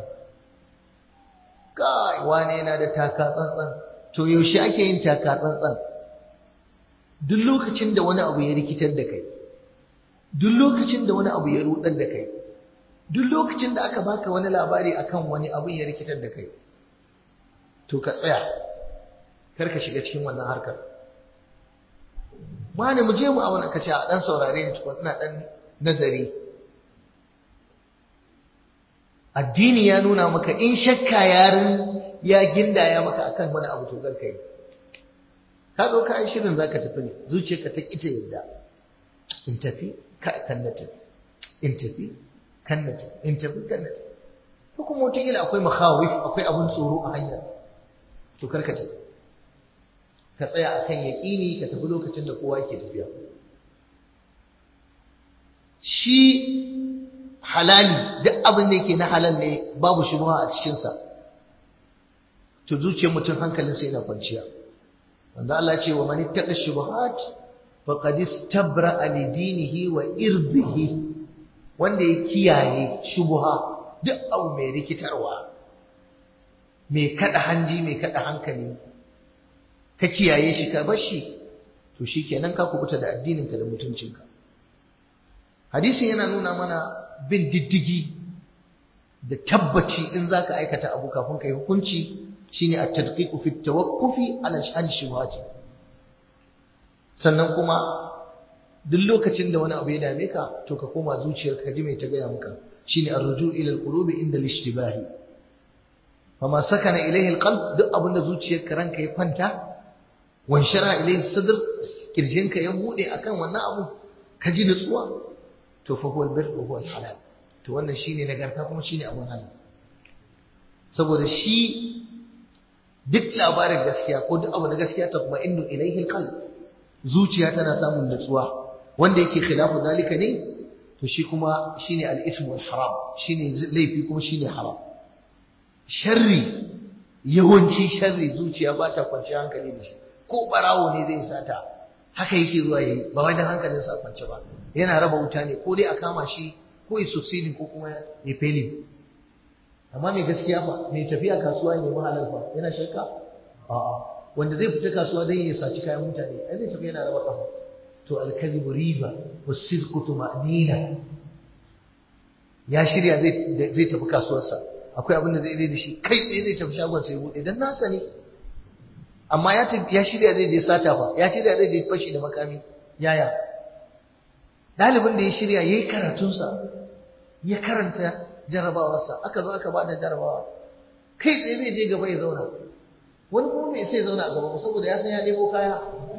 kai wane yana da taka tsantsan to yaushe ake yin taka tsantsan duk lokacin da wani abu ya rikitar da kai duk lokacin da wani abu ya rudar da kai duk lokacin da aka baka wani labari akan wani abin ya rikitar da kai to ka tsaya kar ka shiga cikin wannan harkar wani mu je mu abin ka ce a dan saurare ni tukun ina dan nazari addini ya nuna maka in shakka yarin ya gindaya maka akan wani abu to zan kai ka zo ka yi shirin zaka tafi ne zuciyarka ta kita yadda in tafi ka kan na tafi in tafi kan na tafi in tafi kan na tafi ko kuma wata akwai makhawif akwai abun tsoro a hanyar to karka tafi ka tsaya akan yaƙini ka tafi lokacin da kowa yake tafiya shi halali duk abin da yake na halal ne babu shubha a cikinsa to zuciyar mutum hankalinsa yana kwanciya wanda Allah ce wa man ittaqa shubuhat faqad istabra'a li dinihi wa irdihi wanda ya kiyaye shubha duk abu mai rikitarwa mai kada hanji mai kada hankali ka kiyaye shi ka bar shi to shikenan ka kubuta da addininka da mutuncinka hadisin yana nuna mana bin diddigi da tabbaci in zaka aikata abu kafin kai hukunci shine at-tadqiqu fi at-tawaqqufi ala shani shubhati sannan kuma duk lokacin da wani abu ya dame ka to ka koma zuciyarka ka ji mai ta gaya maka shine ar-ruju' ila al-qulubi inda al-ishtibahi fama sakana ilayhi al-qalb duk abin da zuciyarka ranka ya kwanta wanshara ilayhi sadr kirjinka ya bude akan wannan abu ka ji nutsuwa to fa huwa al-birr wa huwa al-halal to wannan shine nagarta kuma shine abun halal saboda shi duk labarin gaskiya ko duk abu na gaskiya ta kuma innu ilayhi al-qalb zuciya tana samun nutsuwa wanda yake khilafu dalika ne to shi kuma shine al-ithm wal haram shine laifi kuma shine haram sharri yawanci sharri zuciya ba ta kwanci hankali da shi ko barawo ne zai sata haka yake zuwa yayi ba wai dan hankalin sa kwance ba yana raba wuta ne ko dai a kama shi ko ya succeeding ko kuma ya failing amma mai gaskiya fa mai tafiya kasuwa ne mahalar fa yana shakka a'a wanda zai fita kasuwa dan ya saci kayan mutane ai zai tafi yana raba kafa to al-kadhibu riba was-sidqu tuma'nina ya shirya zai zai tafi kasuwarsa akwai abin da zai da shi kai tsaye zai tafi shagon sai bude dan nasa ne amma ya ya shirya zai je sata fa ya shirya zai je fashi da makami yaya dalibin da ya shirya yayi karatunsa ya karanta jarabawarsa aka zo aka bada jarabawa kai tsaye zai je gaba ya zauna wani kuma mai sai zauna a gaba saboda ya san ya nemo kaya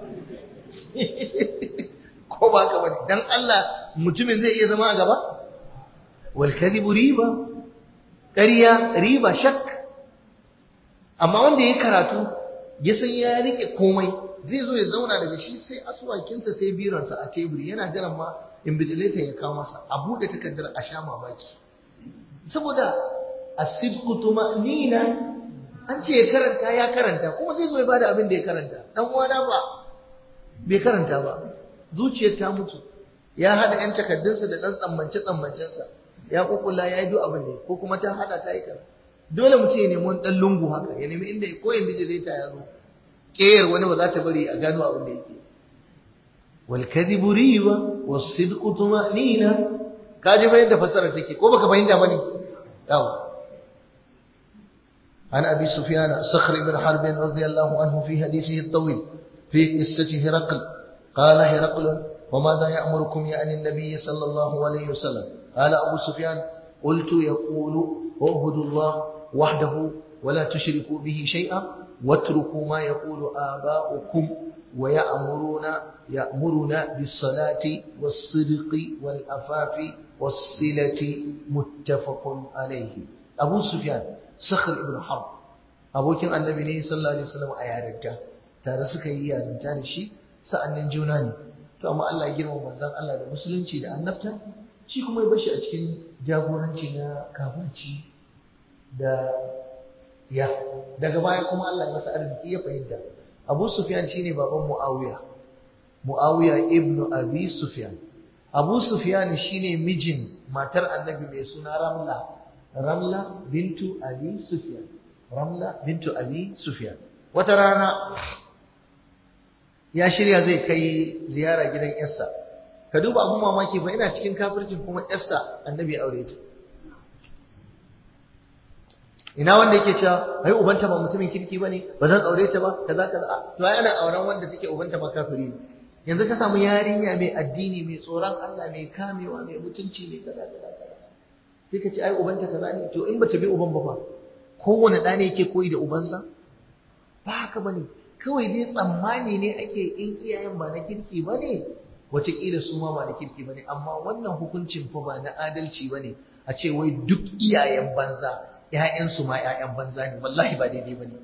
ko ba ka bane dan Allah mutumin zai iya zama a gaba wal kadhibu riba ƙarya riba shak amma wanda ya karatu ya san ya rike komai zai zo ya zauna daga shi sai asuwakinsa sai biransa a teburi yana jiran ma invigilator ya kawo masa a buɗe takardar a sha mamaki saboda asibku tuma'nina an ce ya karanta ya karanta kuma zai zo ya bada abin da ya karanta dan uwana ba bai karanta ba zuciyar ta mutu ya hada yan takardunsa da dan tsammance tsammancensa ya kukula ya yi duk abin ne ko kuma ta hada ta yi kaza dole mutum ya nemi wani dan lungu haka ya nemi inda ko invigilator ya zo keyar wani ba za ta bari a gano abin da yake wal kadhibu riba was sidqu tuma'nina kaji fa yadda fasara take ko baka fahimta bane yawa عن أبي سفيان صخر بن حرب رضي الله عنه في حديثه الطويل في قصة هرقل قال هرقل وماذا يأمركم يعني النبي صلى الله عليه وسلم قال أبو سفيان قلت يقول اعبدوا الله وحده ولا تشركوا به شيئا واتركوا ما يقول آباؤكم ويأمرون يأمرنا بالصلاة والصدق والأفاف والصلة متفق عليه أبو سفيان Sakhar ibn Harb abokin annabi ne sallallahu alaihi wasallam a yarinta tare suka yi yarinta da shi sa'annin juna ne to amma Allah ya girma manzon Allah da musulunci da annabta shi kuma ya bashi a cikin jagoranci na kafirci da ya daga baya kuma Allah ya masa arziki ya fahimta Abu Sufyan shine baban Muawiya Muawiya ibn Abi Sufyan Abu Sufyan shine mijin matar annabi mai suna Ramla Ramla bintu Abi Sufyan. Ramla bintu Abi Sufyan. Wata rana ya shirya zai kai ziyara gidan yarsa. Ka duba abun mamaki fa ina cikin kafircin kuma yarsa annabi aure ta. Ina wanda yake cewa ai ubanta ba mutumin kirki bane ba zan aure ta ba kaza kaza to ai ana auren wanda take ubanta ma kafiri ne. Yanzu ka samu yarinya mai addini mai tsoron Allah mai kamewa mai mutunci mai kaza kaza sai ka ce ai ubanta kaza ne to in bata bi uban ba fa kowane ɗa ne yake koyi da ubansa ba haka bane kawai dai tsammani ne ake in iyayen ba na kirki ba ne wataƙila su ma ba na kirki ba ne amma wannan hukuncin fa ba na adalci ba ne a ce wai duk iyayen banza ‘ya'yansu ma ‘ya'yan banza ne wallahi ba daidai ba ne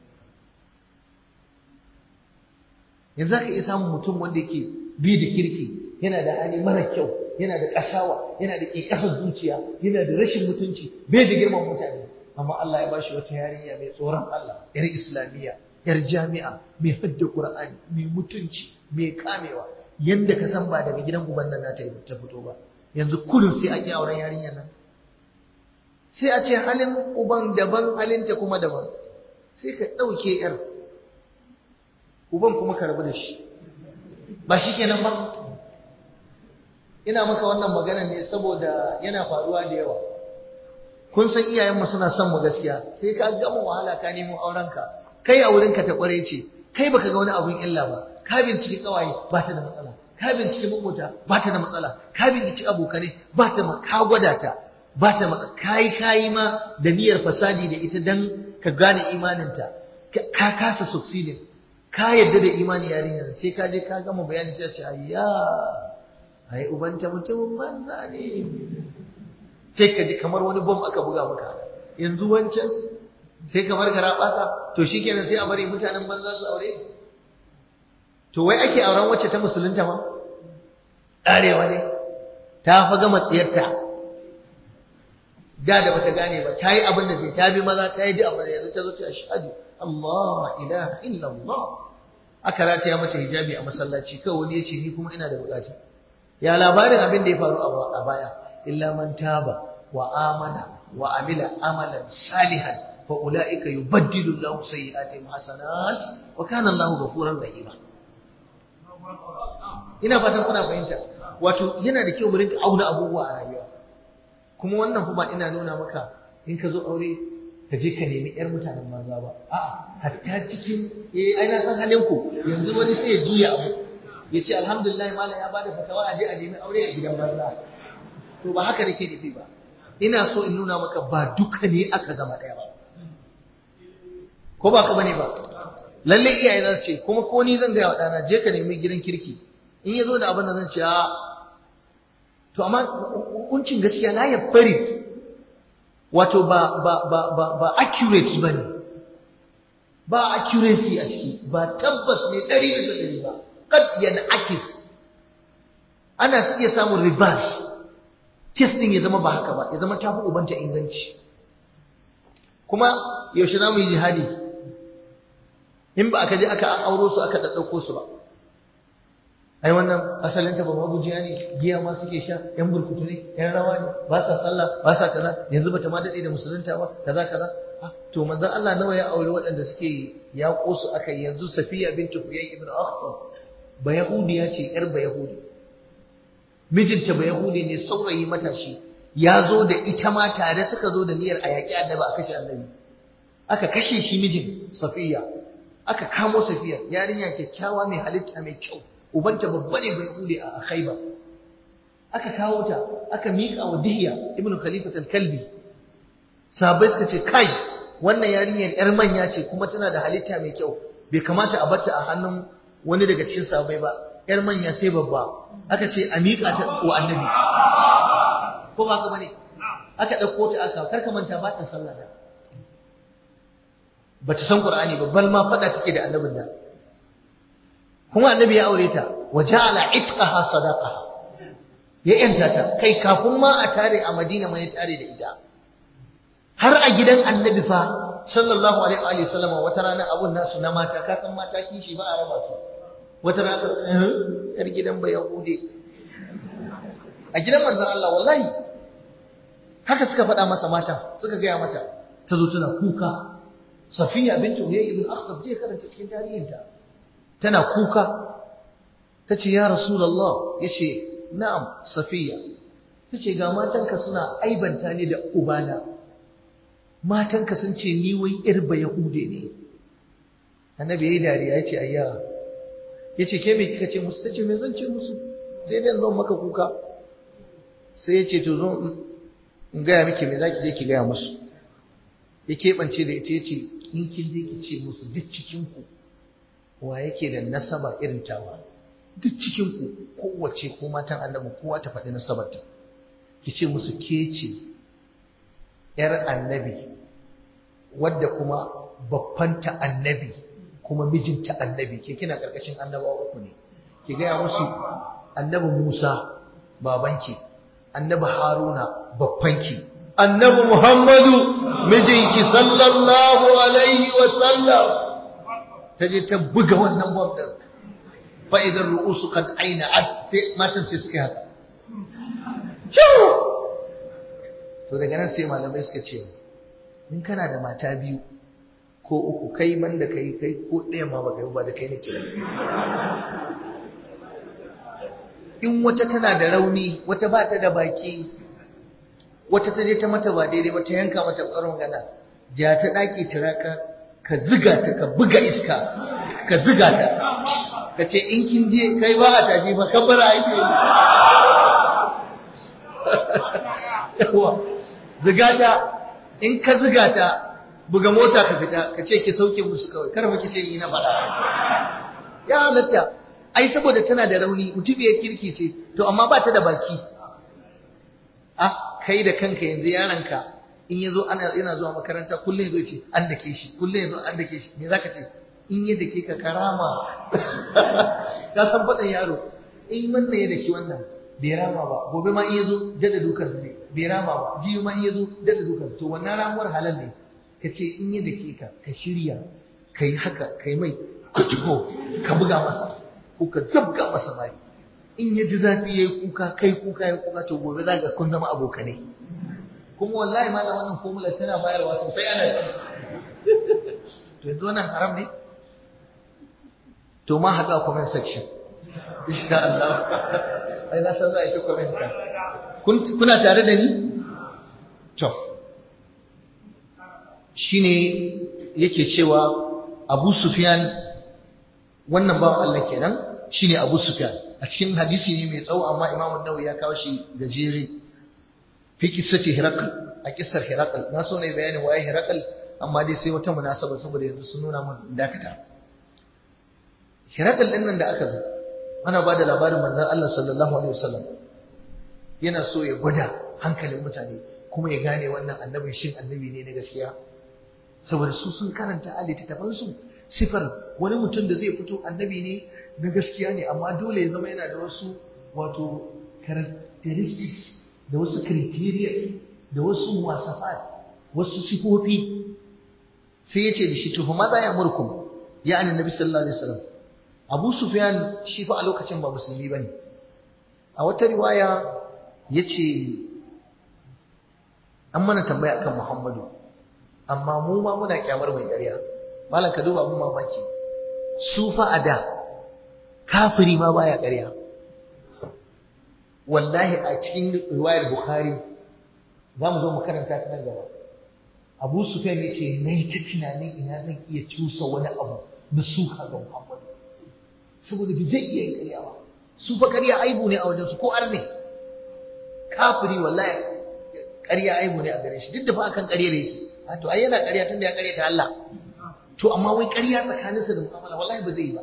yanzu ka iya samun mutum wanda yake bi da kirki yana da hali mara kyau yana da ƙasawa yana da ƙiƙasar zuciya yana da rashin mutunci bai da girman mutane amma Allah ya bashi wata yarinya mai tsoron Allah yar islamiyya yar jami'a mai hadda qur'ani mai mutunci mai kamewa yanda ka san ba daga gidan uban nan ta ta fito ba yanzu kullum sai a ki auren yarinyar nan sai a ce halin uban daban halinta kuma daban sai ka ɗauke yar uban kuma ka rabu da shi ba shi kenan ba ina maka wannan magana ne saboda yana faruwa da yawa kun san iyayenmu suna son mu gaskiya sai ka gama wahala ka nemo aurenka kai a wurinka ta kware ce kai baka ga wani abun illa ba ka binciki kawaye ba ta da matsala ka binciki makota ba ta da matsala ka binciki abokanai ba ta ka gwada ta ba ta matsala kai kai ma da niyyar fasadi da ita dan ka gane imaninta ka kasa succeeding ka yadda da imani yarinyar sai ka je ka gama bayani sai ce ayya ai ubanta mutumin banza ne sai ka ji kamar wani bom aka buga maka yanzu wancan sai kamar gara basa to shikenan sai a bari mutanen banza su aure to wai ake auren wacce ta musulunta ma arewa ne ta fa gama tsiyarta da da bata gane ba ta yi abin da zai ta bi maza ta yi duk abin da yanzu ta zo ta ashhadu Allah ilaha illa Allah aka rataya mata hijabi a masallaci kawai wani ya ce ni kuma ina da bukata ya labarin abin da ya faru a baya illa man taba wa amana wa amila amalan salihan fa ulaika yubaddilu Allahu sayyi'atihim hasanat wa kana Allahu ghafurur rahima ina fatan kuna fahimta wato yana da kyau mu rinka auna abubuwa a rayuwa kuma wannan kuma ina nuna maka in ka zo aure ka je ka nemi yar mutanen banza ba a'a hatta cikin eh ai na san halin ku yanzu wani sai ya juya abu ya ce alhamdulillah malam ya bada fatawa a je a nemi aure a gidan banza to ba haka nake nufi ba ina so in nuna maka ba duka ne aka zama ɗaya ba ko ba ka bane ba lalle iyaye za su ce kuma ko ni zan gaya wa ɗana je ka nemi gidan kirki in ya zo da abin da zan ce a to amma hukuncin gaskiya la ya farid wato ba ba ba ba ba accurate bane ba accuracy a ciki ba tabbas ne ɗari bisa ɗari ba kad yana akis ana iya samun reverse kes din ya zama ba haka ba ya zama tafi ubanta inganci kuma yaushe za mu yi jihadi in ba aka je aka auro su aka ɗaɗɗauko su ba ai wannan asalinta ba magujiya ne giya ma suke sha yan burkutu ne yan rawa ne ba sa sallah ba sa kaza yanzu bata ma daɗe da musulunta ba kaza kaza to manzon Allah nawa ya aure waɗanda suke ya su aka yanzu Safiya bintu Huyay ibn Akhtab ba yahudiya ce yar ba yahudi mijinta ba yahudi ne saurayi matashi ya zo da ita ma tare suka zo da niyyar a yaƙi annabi a kashe annabi aka kashe shi mijin Safiya aka kamo Safiya yarinya kyakkyawa mai halitta mai kyau ubanta babba ne bai yahudi a Khaibar aka kawo ta aka miƙa wa Dihya ibn Khalifat al-Kalbi sahabbai suka ce kai wannan yarinyar yar manya ce kuma tana da halitta mai kyau bai kamata a batta a hannun wani daga cikin sahabbai ba yar manya sai babba aka ce a miƙa ta wa annabi ko ba ka bane aka ɗauko ta aka karka manta ba ta sallah da bata san qur'ani ba bal ma fada take da annabin da kuma annabi ya aure ta wa ja'ala itqaha sadaqaha ya yanta ta kai kafin ma a tare a Madina mai tare da ita har a gidan annabi fa sallallahu alaihi wa sallama wata rana abun nasu na mata ka san mata kishi ba a raba su wata rana yar gidan ba yahude a gidan manzon Allah wallahi haka suka faɗa masa mata suka gaya mata ta zo tana kuka safiya bintu huyay ibn akhtab je karanta cikin tarihinta tana kuka tace ya rasulullah yace na'am safiya tace ga matanka suna aibanta ni da ubana matanka sun ce ni wai yar ba yahude ne annabi yayi dariya yace ayya yace ke me kika ce musu tace me zan ce musu sai dai zan maka kuka sai yace to zo in gaya miki me zaki je ki gaya musu ya keɓance da ita yace in kin je ki ce musu duk cikin ku wa yake da nasaba irin tawa duk cikin ku kowace ko matan annabi kowa ta faɗi nasabarta ki ce musu ke ce yar annabi wadda kuma babbanta annabi kuma mijinta annabi ke kina karkashin annabawa uku ne ki gaya musu annabi Musa babanki annabi Haruna babbanki annabi Muhammadu mijinki sallallahu alaihi wa sallam ta je ta buga wannan bom din fa idan ru'usu qad aina ad sai matan sai suka haka to daga nan sai malamai suka ce in kana da mata biyu ko uku kai man da kai kai ko ɗaya ma ba kai ba da kai nake in wata tana da rauni wata ba ta da baki wata ta je ta mata ba daidai ba ta yanka mata ƙwarar magana ja ta ɗaki tiraka ka ziga ta ka buga iska ka ziga ta ka ce in kin je kai ba a tafi ba kabbara ake yi ziga ta in ka ziga ta buga mota ka fita ka ce ki sauke musu kawai kar ba ki ce yi na faɗa ya halatta ai saboda tana da rauni mutubiyar kirki ce to amma ba ta da baki ah kai da kanka yanzu yaranka in yazo ana yana zuwa makaranta kullum yazo ce an dake shi kullum yazo an dake shi me zaka ce in ya dake ka karama ka san faɗin yaro in wannan ya dake wannan bai rama ba gobe ma in yazo dada dukan zai bai rama ba jiyo ma in yazo dada dukan to wannan ramuwar halal ne ka ce in ya dake ka ka shirya ka yi haka ka yi mai kutuko ka buga masa ko ka zabga masa mai in ya ji zafi ya yi kuka kai kuka ya kuka to gobe za ka kun zama abokanai kuma wallahi ma wannan formula tana bayarwa sosai ana ci to yanzu wannan haram ne to ma haɗu a comment section insha Allah ai na san za a yi ta comment ka kuna tare da ni to shine yake cewa Abu Sufyan wannan bawan Allah kenan shine Abu Sufyan a cikin hadisi ne mai tsawo amma Imam Nawawi ya kawo shi gajere fi kissati Hiraql a kissar Hiraql na so ne bayanin waye Hiraql amma dai sai wata munasaba saboda yanzu sun nuna mun dakata Hiraql din nan da aka zo ana ba da labarin manzon Allah sallallahu alaihi wasallam yana so ya gwada hankalin mutane kuma ya gane wannan annabin shin annabi ne na gaskiya saboda su sun karanta a littattafansu sifar wani mutum da zai fito annabi ne na gaskiya ne amma dole ya zama yana da wasu wato characteristics da wasu criteria da wasu muwasafat wasu sifofi sai ya ce da shi tuhu maza ya murkum ya annabi sallallahu alaihi wasallam abu sufyan shi fa a lokacin ba musulmi bane a wata riwaya yace an mana tambaya akan muhammadu amma mu ma muna kyamar mai ƙarya malam ka duba abun mamaki su fa a da kafiri ma baya ƙarya wallahi a cikin riwayar bukhari za mu zo mu karanta ta nan gaba abu sufyan yake nayi ta tunanin ina zan iya cusa wani abu na suka ga muhammadu saboda bai zai iya yin ƙarya ba su fa ƙarya aibu ne a wajen su ko arne kafiri wallahi ƙarya aibu ne a gare shi duk da fa akan ƙarya da yake to ai yana ƙarya tunda ya ƙarya ta Allah to amma wai ƙarya tsakaninsa da mu'amala wallahi ba zai yi ba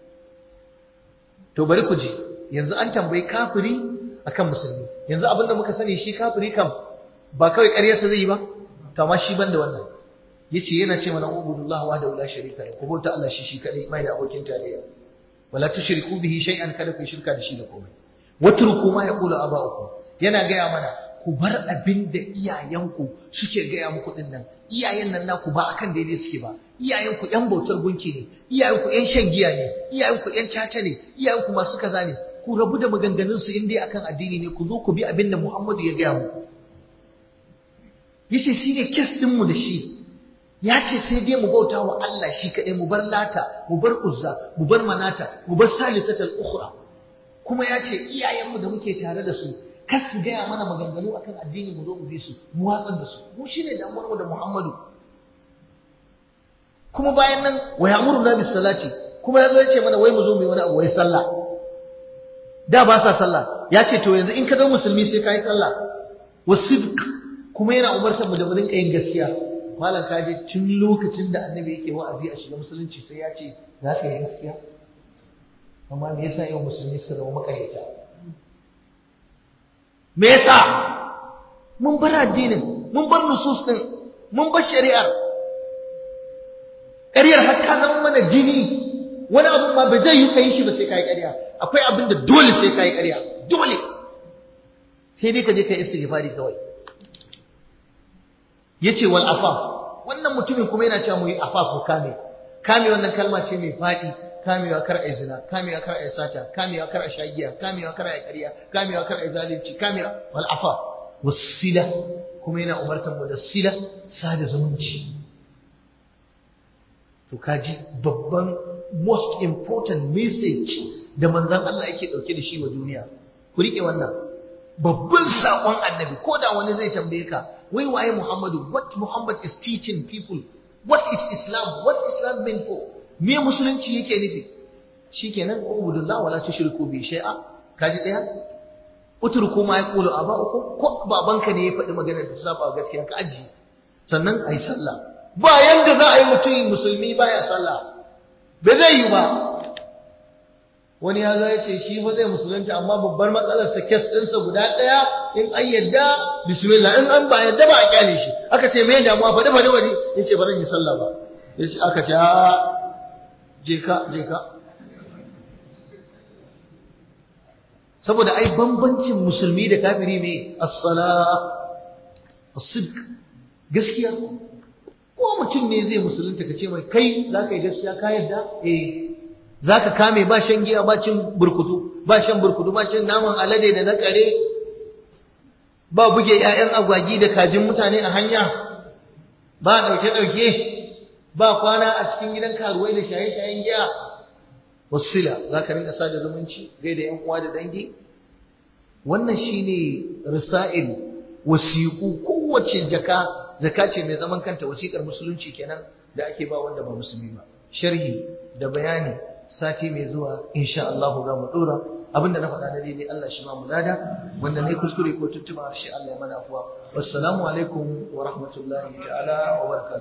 to bari ku ji yanzu an tambayi kafiri akan musulmi yanzu abin da muka sani shi kafiri kam ba kawai ƙaryarsa zai yi ba to amma shi banda wannan yace yana ce mana ubudullah wa la sharika lahu ko ta Allah shi shi kadai mai da abokin tarayya wala tushriku bihi shay'an kada ku shirka da shi da komai watruku ma yaqulu aba'ukum yana gaya mana ku bar abin da iyayenku suke gaya muku din nan iyayen nan naku ba akan daidai suke ba iyayenku yan bautar gunki ne iyayenku yan shan giya ne iyayenku yan caca ne iyayenku masu kaza ne ku rabu da maganganun su in dai akan addini ne ku zo ku bi abin da Muhammadu ya gaya muku yace shi ne kes din mu da shi ya ce sai dai mu bauta wa Allah shi kaɗai mu bar lata mu bar uzza mu bar manata mu bar salisatal ukhra kuma ya ce iyayenmu da muke tare da su kar su gaya mana maganganu akan addini mu zo mu bi su mu watsar da su mu shine damuwar mu da Muhammadu kuma bayan nan wa ya'muruna bis salati kuma yazo ya ce mana wai mu zo mu yi wani abu wai sallah da ba sa sallah ya ce to yanzu in ka zama musulmi sai ka yi sallah wa sidq kuma yana umartar mu da mu rinka yin gaskiya malam kaje tun lokacin da annabi yake wa'azi a shiga musulunci sai ya ce za ka yi gaskiya amma me yasa yau musulmi suka zama makaryata me yasa mun bar addinin mun bar nusus din mun bar shari'ar ƙaryar har ta zama mana jini wani abu ma ba zai yi ka yi shi ba sai ka yi ƙarya akwai abin da dole sai ka yi ƙarya dole sai dai ka je ka yi istighfari kawai yace wal afaf wannan mutumin kuma yana cewa mu yi afaf ko kame kame wannan kalma ce mai faɗi kamewa kar ai zina kamewa kar ai sata kamewa kar ai shagiya kamewa kar ai ƙarya kamewa kar ai zalunci kamewa wal afaf wasila kuma yana umartar mu da sila sada zumunci to kaji babban most important message da manzon Allah yake dauke da shi wa duniya ku rike wannan babban sakon annabi ko da wani zai tambaye ka wai waye Muhammadu what Muhammad is teaching people what is Islam what Islam mean for me musulunci yake nufi shikenan ubudullah wala tushriku bi shay'a kaji daya utruku ma yaqulu aba'ukum ko babanka ne ya faɗi maganar da saba gaskiya ka aji sannan ayi sallah ba yanda za a yi mutum musulmi baya sallah ba zai yi ba wani ya zo ya ce shi fa zai musulunta amma babbar matsalarsa kes ɗinsa guda ɗaya in an yadda bismillah in an ba yadda ba a kyale shi aka ce me damuwa faɗi faɗi faɗi ya ce bari yi sallah ba ya ce aka ce a je ka je ka saboda ai bambancin musulmi da kafiri ne as-sala as-sidq gaskiya ko mutum ne zai musulunta ka ce mai kai za ka yi gaskiya ka yadda eh za ka kame ba shan giya ba cin burkutu ba shan burkutu ba cin naman alade da na kare ba buge 'ya'yan agwagi da kajin mutane a hanya ba ɗauke-ɗauke ba kwana a cikin gidan karuwai da shaye-shayen giya wasila za ka rinka sada zumunci gai da 'yan uwa da dangi wannan shine risa'il wasiƙu kowace jaka zaka ce mai zaman kanta wasiƙar musulunci kenan da ake ba wanda ba musulmi ba sharhi da bayani sati mai zuwa insha Allah za mu dora abinda na faɗa na daidai Allah shi ma mu lada wanda ne kuskure ko tuntuba harshe Allah ya mana afuwa wassalamu alaikum wa rahmatullahi ta'ala wa barakatuh